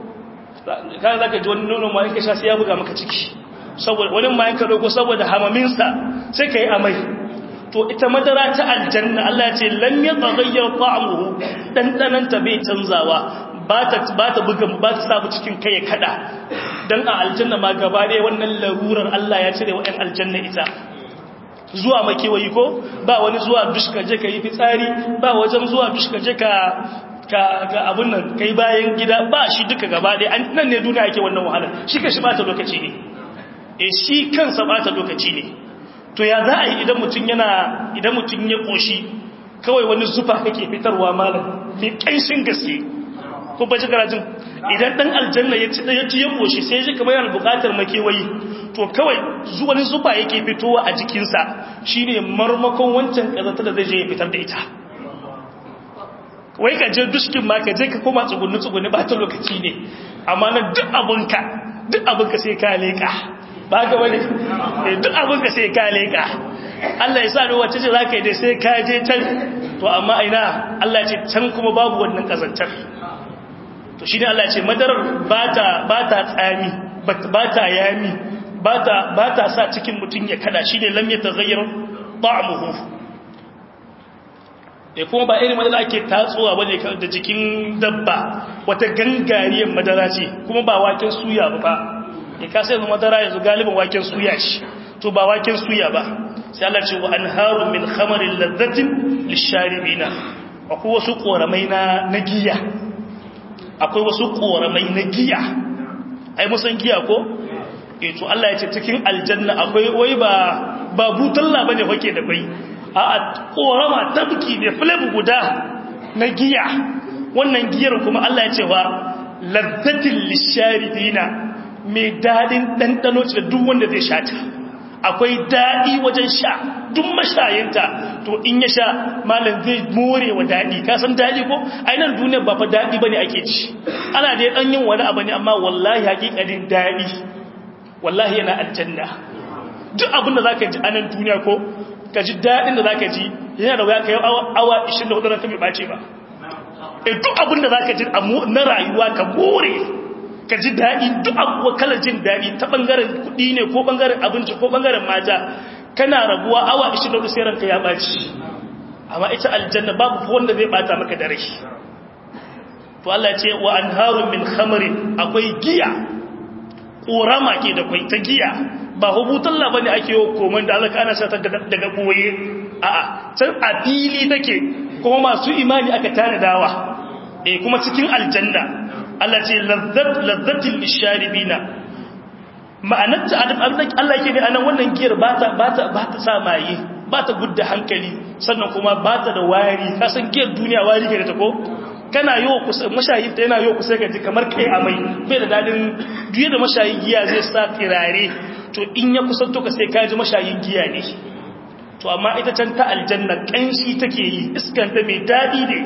kan zaka ji wani nono ma in ka sha sai ya buga maka ciki saboda wani ma in ka dogo saboda hamaminsa sai ka yi amai to ita madara ta aljanna Allah ya ce lam yataghayyar ta'amuhu dandanan ta bai canzawa ba ta ba ta buga ba ta sabu cikin kai kada dan a aljanna ma gaba ɗaya wannan larurar Allah ya cire wa ɗan aljanna ita zuwa makewayi ko ba wani zuwa dushka je ka yi fitsari ba wajen zuwa dushka je ka ka abun nan kai bayan gida ba shi duka gaba ɗaya nan ne duniya ake wannan wahalar shi ka shi bata lokaci ne e shi kansa bata lokaci ne to ya za a yi idan mutum yana idan mutum ya koshi kawai wani zufa kake fitarwa malam mai ƙanshin gaske ko ba ji karatun idan dan aljanna ya ci ya ci ya koshi sai ji kamar yana buƙatar makewayi to kawai wani zufa yake fitowa a jikinsa shine marmakon wancan kazanta da zai je ya fitar da ita wai ka je dushkin ma ka je ka koma tsugunni tsugunni ba ta lokaci ne amma na duk abinka duk abinka sai ka leka ba ka wani duk abinka sai ka leka Allah ya sa da wacce ce za ka yi dai sai ka je can to amma aina Allah ce can kuma babu wannan kazantar to shi ne Allah ce madarar ba ta tsami ba ta yami ba ta sa cikin mutum ya kada shi ne lam ya tagayyar ta'amuhu da kuma ba irin madara ake tatsuwa bane da jikin dabba wata gangariyar madara ce kuma ba waken suya ba ya kasa yanzu madara yanzu galibin waken suya shi to ba waken suya ba sai Allah ce wa anharu min khamarin ladzatin lisharibina akwai wasu koramai na na giya akwai wasu koramai na giya ai musan giya ko eh to Allah ya ce cikin aljanna akwai wai ba ba butalla bane fake da bai a korama tabki ne flame guda na giya wannan giyar kuma Allah ya ce wa ladzatin lisharibina mai dadin dandano ce da duk wanda zai sha ta akwai dadi wajen sha duk mashayinta to in ya sha malam zai more wa dadi ka san dadi ko ainihin duniya ba fa dadi bane ake ci ana da dan yin wani abu ne amma wallahi hakikatin dadi wallahi yana aljanna duk abin da zaka ji anan duniya ko ka ji daɗin da za ka ji yana da wuya ka yi awa 24 ranka mai ɓace ba e duk abin da za ka ji na rayuwa ka more ka ji daɗi duk abuwa kalar jin daɗi ta ɓangaren kuɗi ne ko ɓangaren abinci ko ɓangaren mata kana rabuwa awa 24 sai ranka ya ɓaci amma ita aljanna babu wanda zai ɓata maka da rai to Allah ce wa anharun min khamarin akwai giya ƙorama ke da kwai ta giya ba hubutun labani ake yi koman da alaka ana sata daga ɓoye a'a can a fili take kuma masu imani aka tanadawa eh kuma cikin aljanna Allah ce lazzatin lisharibina ma'anarta Allah ke ne anan wannan giyar ba ta sa maye ba ta gudda hankali sannan kuma ba ta da wari kasan giyar duniya wari ke da ta ko kana yi wa kusa mashayin ta yana yi wa kusa gaji kamar kai amai bai da dadin duye da mashayin giya zai sa tirare to in ya kusanto ka sai kaji mashayin giya ne to amma ita can ta aljanna kanshi take yi iskanta mai dadi ne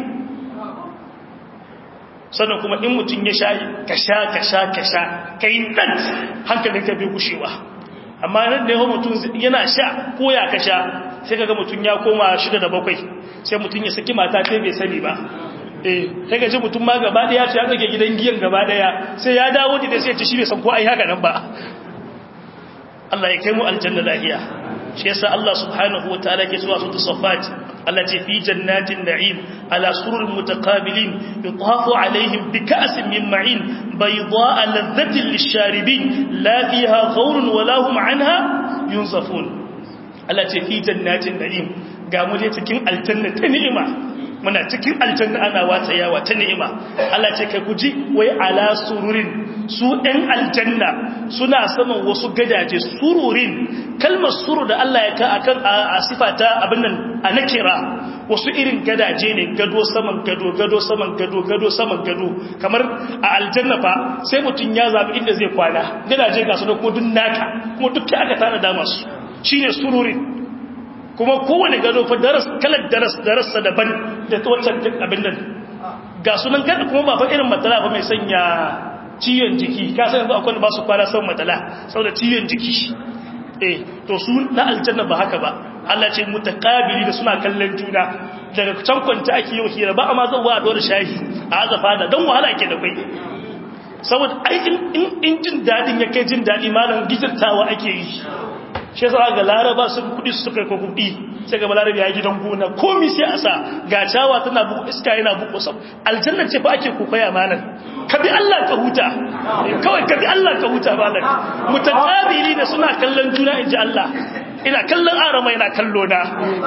sannan kuma in mutum ya sha ka sha ka sha ka sha ka yi nan hankalin ka bai gushewa amma nan da yawan mutum yana sha ko ya ka sha sai kaga mutum ya koma shida da bakwai sai mutum ya saki mata ta bai sani ba eh sai ga ji mutum ma gaba daya ce ya tsage gidan giyan gaba daya sai ya dawo da sai ya ci shi bai san ko ai haka nan ba Allah ya kai mu aljanna lahiya shi yasa Allah subhanahu wataala ke cewa su tasaffat Allah ce fi jannatin na'im ala surur mutaqabilin yutafu alaihim bi ka'sin min ma'in bayda'a ladhatin lisharibin la fiha ghawrun wa lahum 'anha yunzafun Allah ce fi jannatin na'im ga mu je cikin aljanna ta ni'ima muna cikin aljanna ana wata yawa ta ni'ima Allah ce kai guji wai ala sururin su ɗan aljanna suna saman wasu gadaje sururin kalmar surur da Allah ya ka akan a sifata abin nan a nakira wasu irin gadaje ne gado saman gado gado saman gado gado saman gado kamar a aljanna fa sai mutum ya zabi inda zai kwana gadaje ga su da kuma duk naka kuma duk aka tana da masu shine sururin kuma kowane gado fa daras kalar daras darasa daban da wancan abin nan ga sunan gada kuma ba fa irin matsala ba mai sanya ciyon jiki ka san yanzu akwai ba su kwana san matsala saboda ciyon jiki eh to su na aljanna ba haka ba Allah ce mutakabili da suna kallon juna daga can kwanta ake yi hira ba amma zan wa dora shahi a azafa da dan wahala ke da kai saboda ai in jin dadin ya kai jin dadi malam gijirtawa ake yi shi yasa ga laraba sun kudi su suka ko kudi sai ga balarabi ya gidan gona komai sai a sa ga cawa tana buku iska yana buku sab aljanna ce fa ake kokoya malam ka bi Allah ka huta kawai ka bi Allah ka huta malam mutakabili da suna kallon juna inji Allah ina kallon arama ina kallo na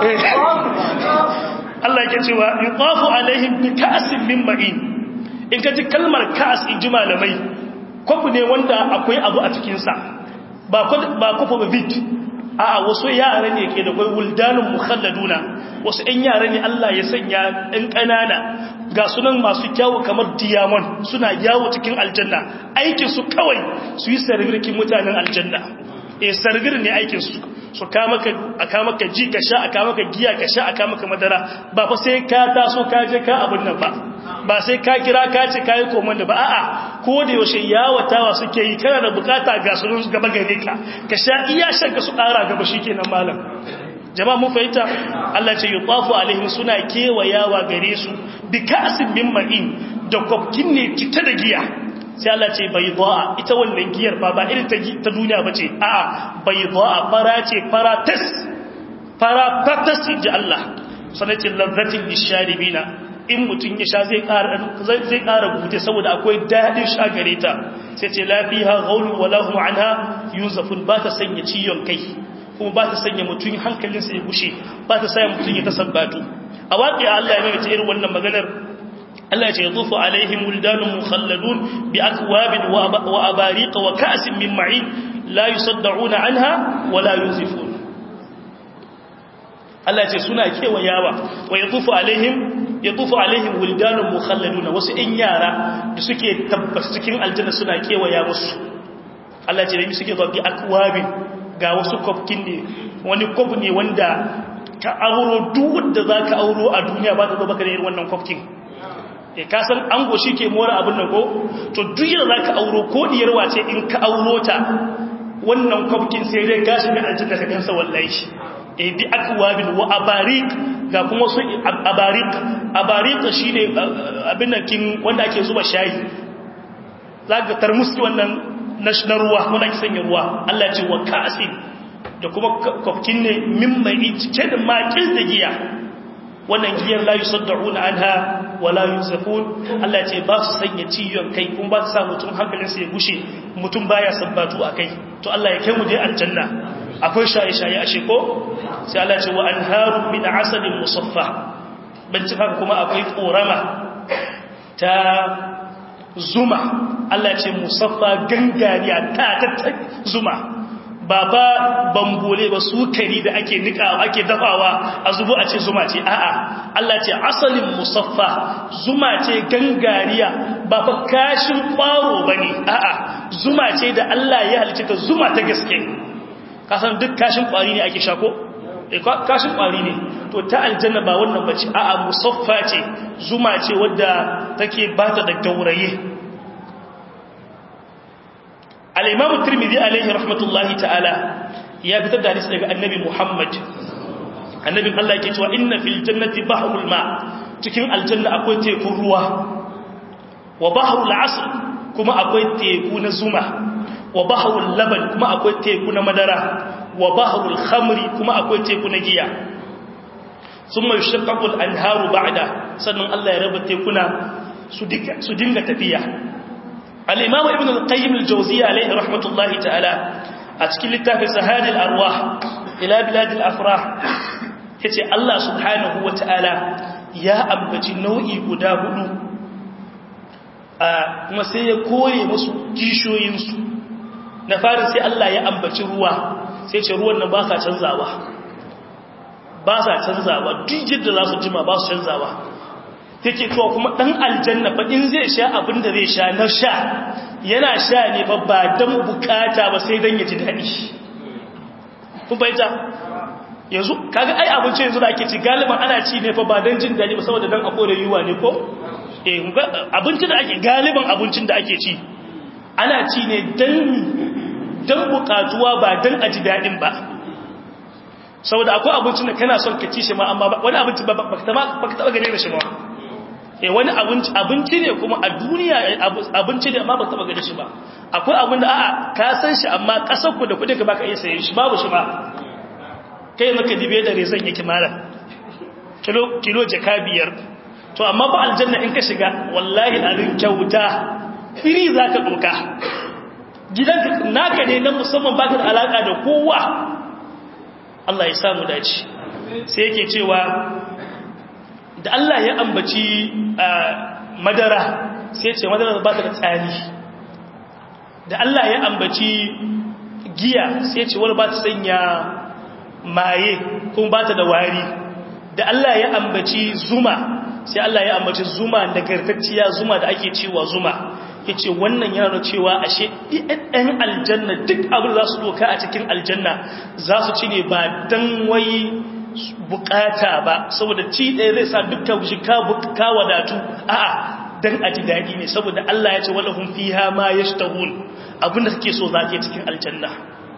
Allah yake cewa yuqafu alaihim bi ka'sin min ma'in in ka ji kalmar ka'as inji malamai kofu ne wanda akwai abu a cikin sa ba ba kofu ba bit a'a wasu yara ne ke da kai wuldanun mukhalladuna wasu ɗan yara ne Allah ya sanya ɗan ƙanana ga sunan masu kyawu kamar diamond suna yawo cikin aljanna aikin su kawai su yi sargirkin mutanen aljanna eh sargir ne aikin su su kama ka aka maka ji ka sha aka maka giya ka sha aka maka madara ba fa sai ka taso ka je ka abun nan ba ba sai ka kira ka ce kai komanda ba a'a ko da yaushe yawatawa suke yi kana da bukata ga su gaba gare ka ka sha iya shan ka su ƙara gaba shikenan malam jama'a mun fahimta Allah ce yutafu alaihim suna kewayawa gare su bi ka'sin min ma'in da kwafkin ne kita da giya sai Allah ce bayda'a ita wannan giyar ba ba irin ta duniya bace a'a bayda'a fara ce fara tas fara tas ji Allah sanace lazzatin lisharibina in mutum ya sha zai ƙara zai ƙara gute saboda akwai daɗin sha gare ta sai ce lafiha ghaulun wala hum anha yunzafun ba ta sanya ciyon kai kuma ba ta sanya mutum hankalinsa ya gushe ba ta sanya mutum ya tasabbatu a waƙi Allah ya mai irin wannan maganar Allah ya ce yadufu alaihim wildanun mukhalladun bi akwabin wa abariq wa ka'sin min ma'in la yusaddauna anha wa la yunzifun Allah ya ce suna kewayawa wa yadufu alaihim yadufu alaihim wildanun mukhalladun wasu in yara da suke tabbas cikin aljanna suna kewaya musu Allah ya ce da suke zuwa bi akwabin ga wasu kwafkin ne wani kwaf ne wanda ka auro duk wanda za ka auro a duniya ba ta zo baka da irin wannan kwafkin e kasan an goshi ke mora abin nan ko to duk yadda za ka auro ko diyar wace in ka auro ta wannan kwafkin sai dai gashi da aljanna ka gansa wallahi e bi akwabin wa abarik ga kuma su abarik abarik shine abin nan kin wanda ake zuba shayi zaka tarmuski wannan na ruwa wanda ake sanya ruwa Allah ce wa ka'asin da kuma kwafkin ne min mai cike da makil da giya wannan giyar la yusaddauna anha wa la yusafun Allah ce ba su sanya ciyon kai kuma ba su sa mutum hankalinsa ya gushe mutum baya sabbatu akai to Allah ya kai mu je aljanna akwai shaye-shaye a sheko sai Allah ce wa anharu min asalin musaffa ban haka kuma akwai korama ta zuma Allah ce musaffa gangariya ta tattar zuma ba ba bambole ba su kari da ake nika ake dafawa a zubo a ce zuma ce a'a Allah ce asalin musaffa zuma ce gangariya ba fa kashin kwaro bane a'a zuma ce da Allah ya halice ta zuma ta gaske kasan duk kashin kwari ne ake shako kashin kwari ne to ta aljanna ba wannan bace a'a musaffa ce zuma ce wadda take bata da gauraye al-imam tirmidhi alaihi rahmatullahi ta'ala ya fitar da hadisi daga annabi muhammad annabin Allah yake cewa inna fil jannati bahrul ma cikin aljanna akwai tekun ruwa wa bahrul asr kuma akwai teku na zuma wa bahrul laban kuma akwai teku na madara wa bahrul khamri kuma akwai teku na giya thumma yashaqqaqu al-anharu ba'da sannan Allah ya raba tekuna su dinga tafiya al-imam ibn al-qayyim al-jawziyya alayhi rahmatullahi ta'ala a cikin littafin sahadil arwah ila bilad al-afrah yace Allah subhanahu wa ta'ala ya ambaci nau'i guda hudu kuma sai ya kore musu kishoyinsu na farin sai Allah ya ambaci ruwa sai ce ruwan nan ba sa canzawa ba sa canzawa duk yadda za su jima ba su canzawa yake cewa kuma dan aljanna fa in zai sha abin da zai sha na sha yana sha ne fa ba dan bukata ba sai dan ya ji daɗi kun bayyana yanzu kaga ai abinci yanzu da ake ci galiban ana ci ne fa ba dan jin daɗi ba saboda dan a kore yuwa ne ko eh abinci da ake galiban abincin da ake ci ana ci ne dan dan bukatuwa ba dan a ji daɗin ba saboda akwai abincin da kana son ka ci shi ma amma wani abinci ba ka taɓa gane da shi ma eh wani abinci abinci ne kuma a duniya abinci ne amma ba taɓa gane shi ba akwai abin da a'a ka san shi amma ƙasar ku da kuɗin ka baka iya sayen shi babu shi ba kai maka dibe da rezan yake mara kilo kilo jaka biyar to amma ba aljanna in ka shiga wallahi alin kyauta firi zaka doka gidanka naka ne na musamman baka da alaka da kowa Allah ya samu dace sai yake cewa da Allah ya ambaci madara sai ce madara ba ta da tsani da Allah ya ambaci giya sai ce wani ba ta sanya maye kuma ba ta da wari da Allah ya ambaci zuma sai Allah ya ambaci zuma nagartacciya zuma da ake cewa zuma ya ce wannan yana da cewa ashe ɗan aljanna duk abin za su doka a cikin aljanna za su ci ne ba don wai bukata ba saboda ci ɗaya zai sa dukkan shi ka wadatu a'a don a ji daɗi ne saboda Allah ya ce wala hun fiha ma ya shi abin da suke so za ke cikin aljanna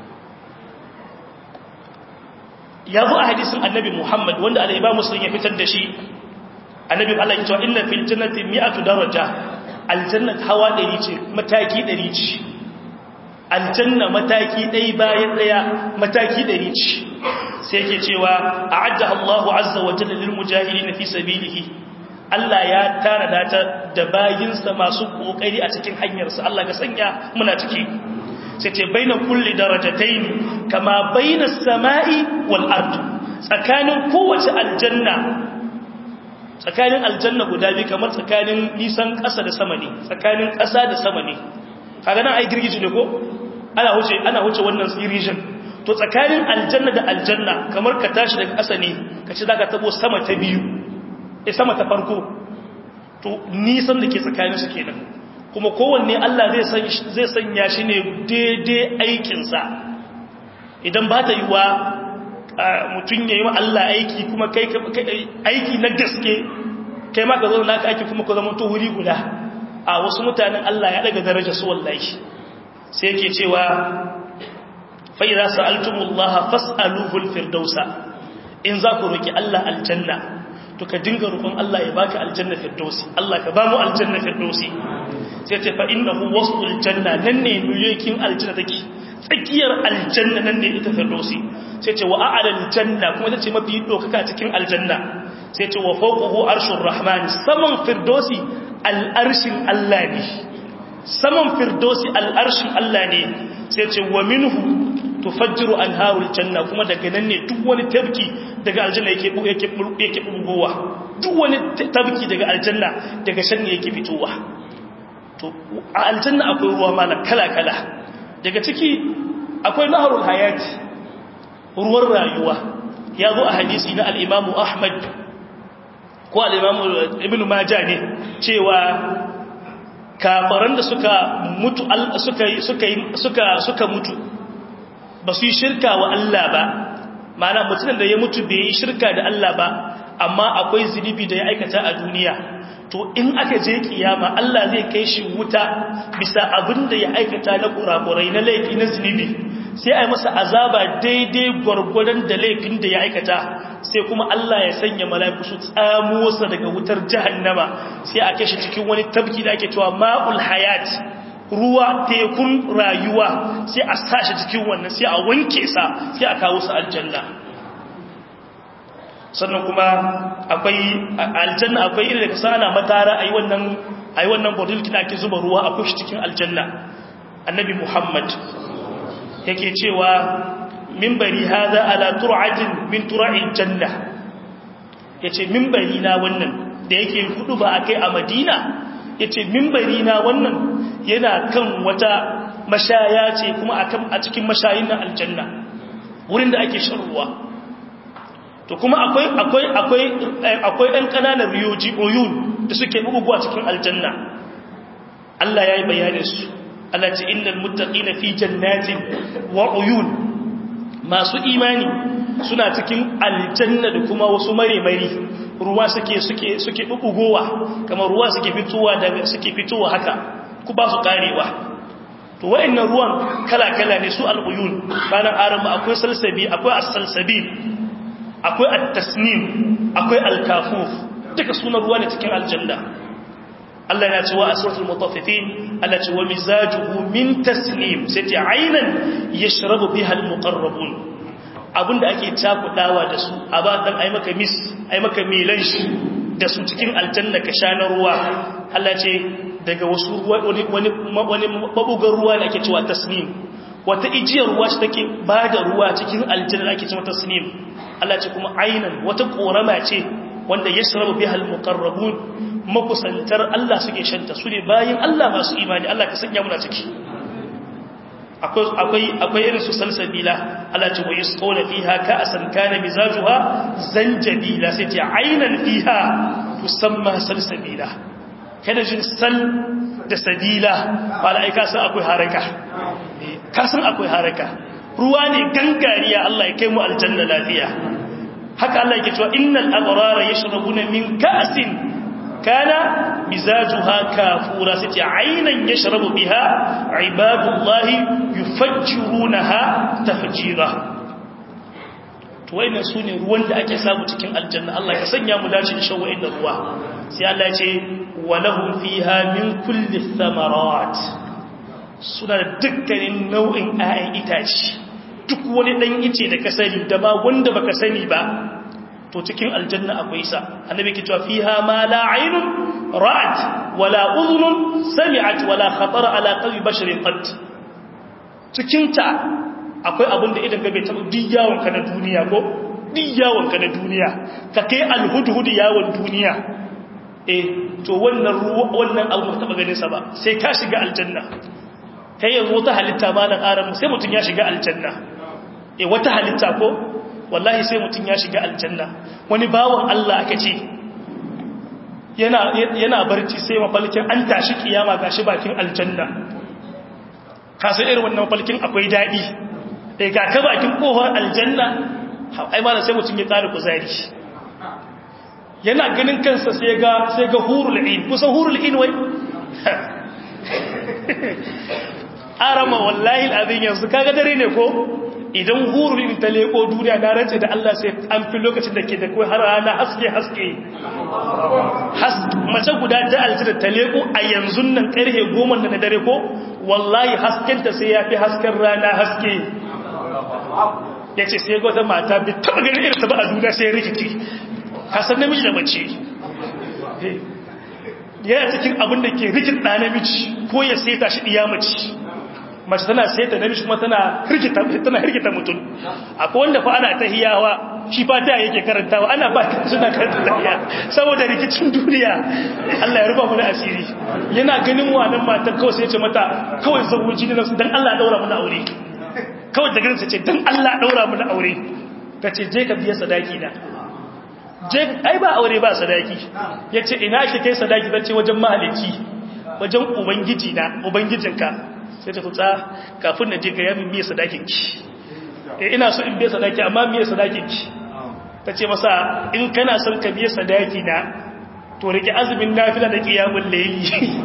ya zo a hadisin annabi muhammad wanda alaiba musulun ya fitar da shi annabi Allah ya ce inna fil jannati mi'atu daraja aljanna hawa ɗari ce mataki ɗari ce aljanna mataki ɗai bayan ɗaya mataki ɗari ce sai ke cewa a adda Allahu azza wa jalla lil mujahidin fi sabilihi Allah ya tara ta da bayinsa masu kokari a cikin hanyarsa Allah ga sanya muna ciki sai ce baina kulli darajatayn kama baina samai wal ard tsakanin kowace aljanna tsakanin aljanna guda biyu kamar tsakanin nisan ƙasa da sama ne tsakanin ƙasa da sama ne kaga nan ai girgiji ne ko ana huce ana huce wannan region to tsakanin aljanna da aljanna kamar ka tashi daga ƙasa ne ka ci zaka tabo sama ta biyu eh sama ta farko to nisan da ke tsakanin su kenan kuma kowanne Allah zai san zai sanya shi ne daidai aikin sa idan ba ta yiwa mutum ya yi wa Allah aiki kuma kai aiki na gaske kai ma ka zo naka aiki kuma ka zama to wuri guda a wasu mutanen Allah ya daga daraja su wallahi sai yake cewa fa idza sa'altumullaha fas'aluhu al-firdausa in za ku roki Allah aljanna to ka dinga roƙon Allah ya baka aljanna firdausi Allah ka ba mu aljanna firdausi sai ce fa innahu wasful janna nan ne miliyoyin aljanna take tsakiyar aljanna nan ne ita firdausi sai ce wa a'lal janna kuma ita ce mafi dokaka cikin aljanna sai ce wa fawqahu arshur rahman saman firdausi al'arshin Allah ne saman firdausi al'arshin Allah ne sai ce wa minhu tufajjiru anharul janna kuma daga nan ne duk wani tabki daga aljanna yake yake yake bugowa duk wani tabki daga aljanna daga shan ne yake fitowa to a aljanna akwai ruwa malam kala kala daga ciki akwai naharul hayati ruwan rayuwa ya zo a hadisi na al-imamu ahmad ko al-imamu ibnu majah ne cewa kafaran da suka mutu suka suka suka suka mutu ba su yi shirka wa Allah ba ma'ana mutumin da ya mutu bai yi shirka da Allah ba amma akwai zunubi da ya aikata a duniya to in aka je kiyama Allah zai kai shi wuta bisa abin da ya aikata na kurakurai na laifi na zunubi sai a yi masa azaba daidai gwargwadon da laifin da ya aikata sai kuma Allah ya sanya mala'iku su tsamo sa daga wutar jahannama sai a kai shi cikin wani tabki da ake cewa ma'ul hayat ruwa tekun rayuwa sai a sashi cikin wannan sai a wanke sa sai a kawo sa aljanna sannan kuma akwai aljanna akwai irin da ka sana matara ayi wannan ayi wannan bodil kina ake zuba ruwa a kushi cikin aljanna annabi muhammad yake cewa minbari hada ala tur'atin min tura'il janna yace mimbari na wannan da yake hudu ba akai a Madina yace mimbari na wannan yana kan wata mashaya ce kuma akan a cikin mashayin na aljanna wurin da ake shan ruwa to kuma akwai akwai akwai akwai ɗan ƙananan riyoji oyun da suke buguwa cikin aljanna Allah ya yi bayanin su Allah ce innal muttaqina fi jannatin wa uyun masu imani suna cikin aljanna da kuma wasu mare-mari ruwa suke suke suke bugugowa kamar ruwa suke fitowa daga suke fitowa haka ku ba su karewa to wayannan ruwan kala-kala ne su al'uyun bayan arama akwai salsabi akwai as-salsabil akwai at-tasnim akwai al-kafuf duka sunan ruwa ne cikin aljanna Allah ya ce wa asratul mutaffifin Allah ce wa mizajuhu min tasnim sai ta aynan yashrabu biha al-muqarrabun abinda ake cakudawa da su a ba dan ai maka mis ai maka milan shi da su cikin aljanna ka sha na ruwa Allah ce daga wasu ruwa wani wani wani mabugar ruwa da ake cewa tasnim wata ijiyar ruwa shi take bada ruwa cikin aljanna ake cewa tasnim Allah ce kuma aynan wata korama ce wanda yashrabu biha al-muqarrabun makusantar Allah suke shanta su ne bayan Allah masu imani Allah ka sanya muna ciki akwai irin su salsabila Allah ce wa yasqawna fiha ka'san kana mizajuha zanjabila sai ce aynan fiha tusamma salsabila kada jin sal da sabila wala ai ka san akwai haraka ka san akwai haraka ruwa ne gangariya Allah ya kai mu aljanna lafiya haka Allah yake cewa innal abrara yashrabuna min ka'sin كان مزاجها كافورا ستي عينا يشرب بها عباد الله يفجرونها تفجيرا وين سوني ruwan da ake samu cikin aljanna Allah ya sanya mu dace da shan wa'annan ruwa sai Allah ya ce walahum fiha min kulli thamarat suna da dukkanin nau'in ayan itace duk wani dan ice da ka sani da ma wanda baka sani ba to cikin aljanna akwai sa annabi ke cewa fiha ma la aynun ra'at wala udhunun sami'at wala khatara ala qalbi basharin qat cikin ta akwai abin da idan ga bai taba diyawon ka na duniya ko diyawon ka na duniya ka kai alhudhud yawon duniya eh to wannan wannan abu ba taba ganin sa ba sai ka shiga aljanna kai yanzu wata halitta ba nan aran sai mutun ya shiga aljanna eh wata halitta ko wallahi sai mutum ya shiga aljanna wani bawan Allah aka ce yana yana barci sai mafalkin an tashi kiyama gashi bakin aljanna ka san irin wannan mafalkin akwai dadi eh ga ka bakin kofar aljanna ai ma sai mutum ya ƙara kuzari yana ganin kansa sai ga sai ga hurul ain kusa hurul ain wai arama wallahi alazin yanzu kaga dare ne ko idan hururin ta leko duniya na rance da Allah sai an fi lokacin da ke da kai har rana haske haske mace guda ta aljira ta leko a yanzu nan karhe goma na dare ko wallahi haskenta sai ya fi hasken rana haske ya ce sai gwata mata bi taɓa ganin irinsa ba a duniya sai rikici kasan namiji da mace yana cikin abin da ke rikin ɗa namiji ko ya seta shi ɗiya mace mace tana seta namiji kuma tana hirgita mutum akwai wanda fa ana tahiyawa shi fata yake karantawa ana ba ta suna karanta tahiya saboda rikicin duniya Allah ya rufa mana asiri yana ganin wannan matan kawai sai ya ce mata kawai zawuji ne dan Allah daura mana aure kawai da ganin sa ce dan Allah daura mana aure tace je ka biya sadaki na je ai ba aure ba sadaki yace ina ki kai sadaki zace wajen mahalici wajen ubangiji na ubangijinka sai ta tutsa kafin na je ga yamin biya sadakin ki eh ina so in biya sadaki amma biya sadakin ki tace masa in kana son ka biya sadaki na to rike azumin nafila da qiyamul layli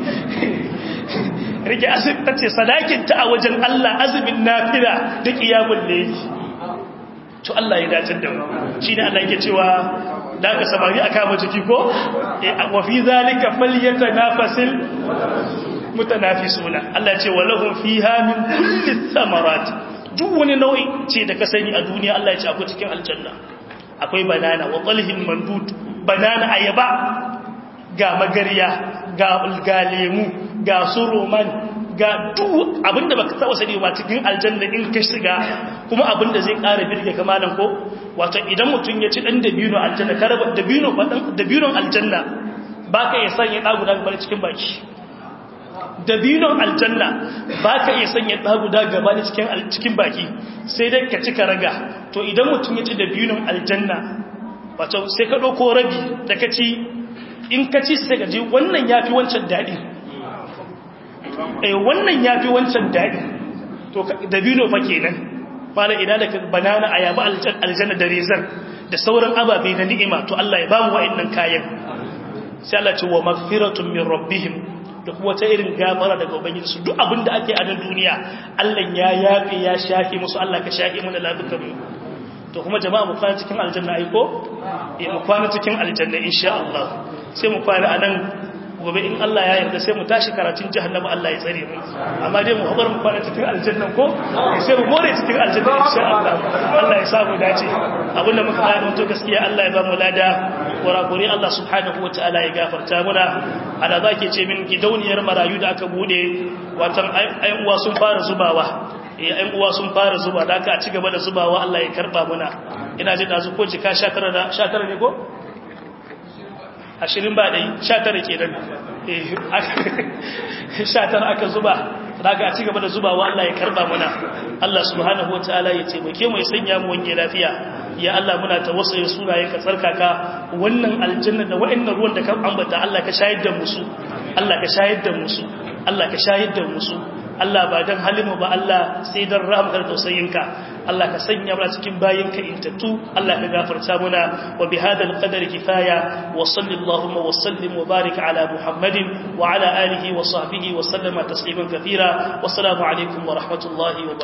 rike azumin tace sadakin ta a wajen Allah azumin nafila da qiyamul layli to Allah ya dace da mu shine Allah yake cewa da ka samari aka ma jiki ko wa fi zalika falyatanafasil mutanafisuna Allah ya ce walahum fiha min kulli thamarat duk wani nau'i ce da ka sani a duniya Allah ya ce akwai cikin aljanna akwai banana wa talhin mandud banana ayaba ga magariya ga ga lemu ga suruman ga duk abinda baka taba sani ba cikin aljanna in ka shiga kuma abinda zai ƙara birge kamalan ko wato idan mutum ya ci dan dabino aljanna ka raba dabino dabinon aljanna baka iya sanya da guda gaba cikin baki dabinon aljanna baka iya sanya da guda gaba cikin cikin baki sai dai ka ci ka raga to idan mutum ya ci dabinon aljanna wato sai ka dauko rabi da ka ci in ka ci sai ka ji wannan yafi wancan dadi eh wannan yafi wancan dadi to dabino fa kenan mala ina da banana ayaba aljanna da rezan da sauran ababe na ni'ima to Allah ya bamu wa'annan kayan sai Allah ce wa magfiratun min rabbihim da kuma ta irin gafara daga ubangiji su duk abinda ake a nan duniya Allah ya yafe ya shafe musu Allah ka shafe mu da lafiya mu to kuma jama'a mu kwana cikin aljanna ai ko eh mu kwana cikin aljanna insha Allah sai mu kwana anan gobe in Allah ya yarda sai mu tashi karatun jahannama Allah ya tsare mu amma dai mu habar mu kwana cikin aljanna ko sai mu more cikin aljanna insha Allah Allah ya sa mu dace abinda muka bayar to gaskiya Allah ya ba mu lada kurakuri Allah subhanahu wataala ya gafarta muna ana zake ce min gidauniyar marayu da aka bude watan ayan uwa sun fara zubawa eh ayan uwa sun fara zuba da aka ci gaba da zubawa Allah ya karba muna ina jin dazu ko jika 19 da 19 ne ko ashirin ba ɗai sha tara ke nan sha tara aka zuba daga a cigaba da zubawa Allah ya karba muna Allah subhanahu wa ta'ala ya taimake mu ya sanya mu wange lafiya ya Allah muna tawassaye sunayen ka tsarkaka wannan aljanna da wa'annan ruwan da ka ambata Allah ka shayar da musu Allah ka shayar da musu Allah ka shayar da musu Allah ba dan halimu ba Allah sai dan rahmar tausayinka Allah ka sanya mu cikin bayinka intattu Allah ka gafarta muna wa bi hadal qadar kifaya wa sallallahu wa sallim wa barik ala muhammadin wa ala alihi wa sahbihi wa sallama tasliman kathira wa assalamu alaikum wa rahmatullahi wa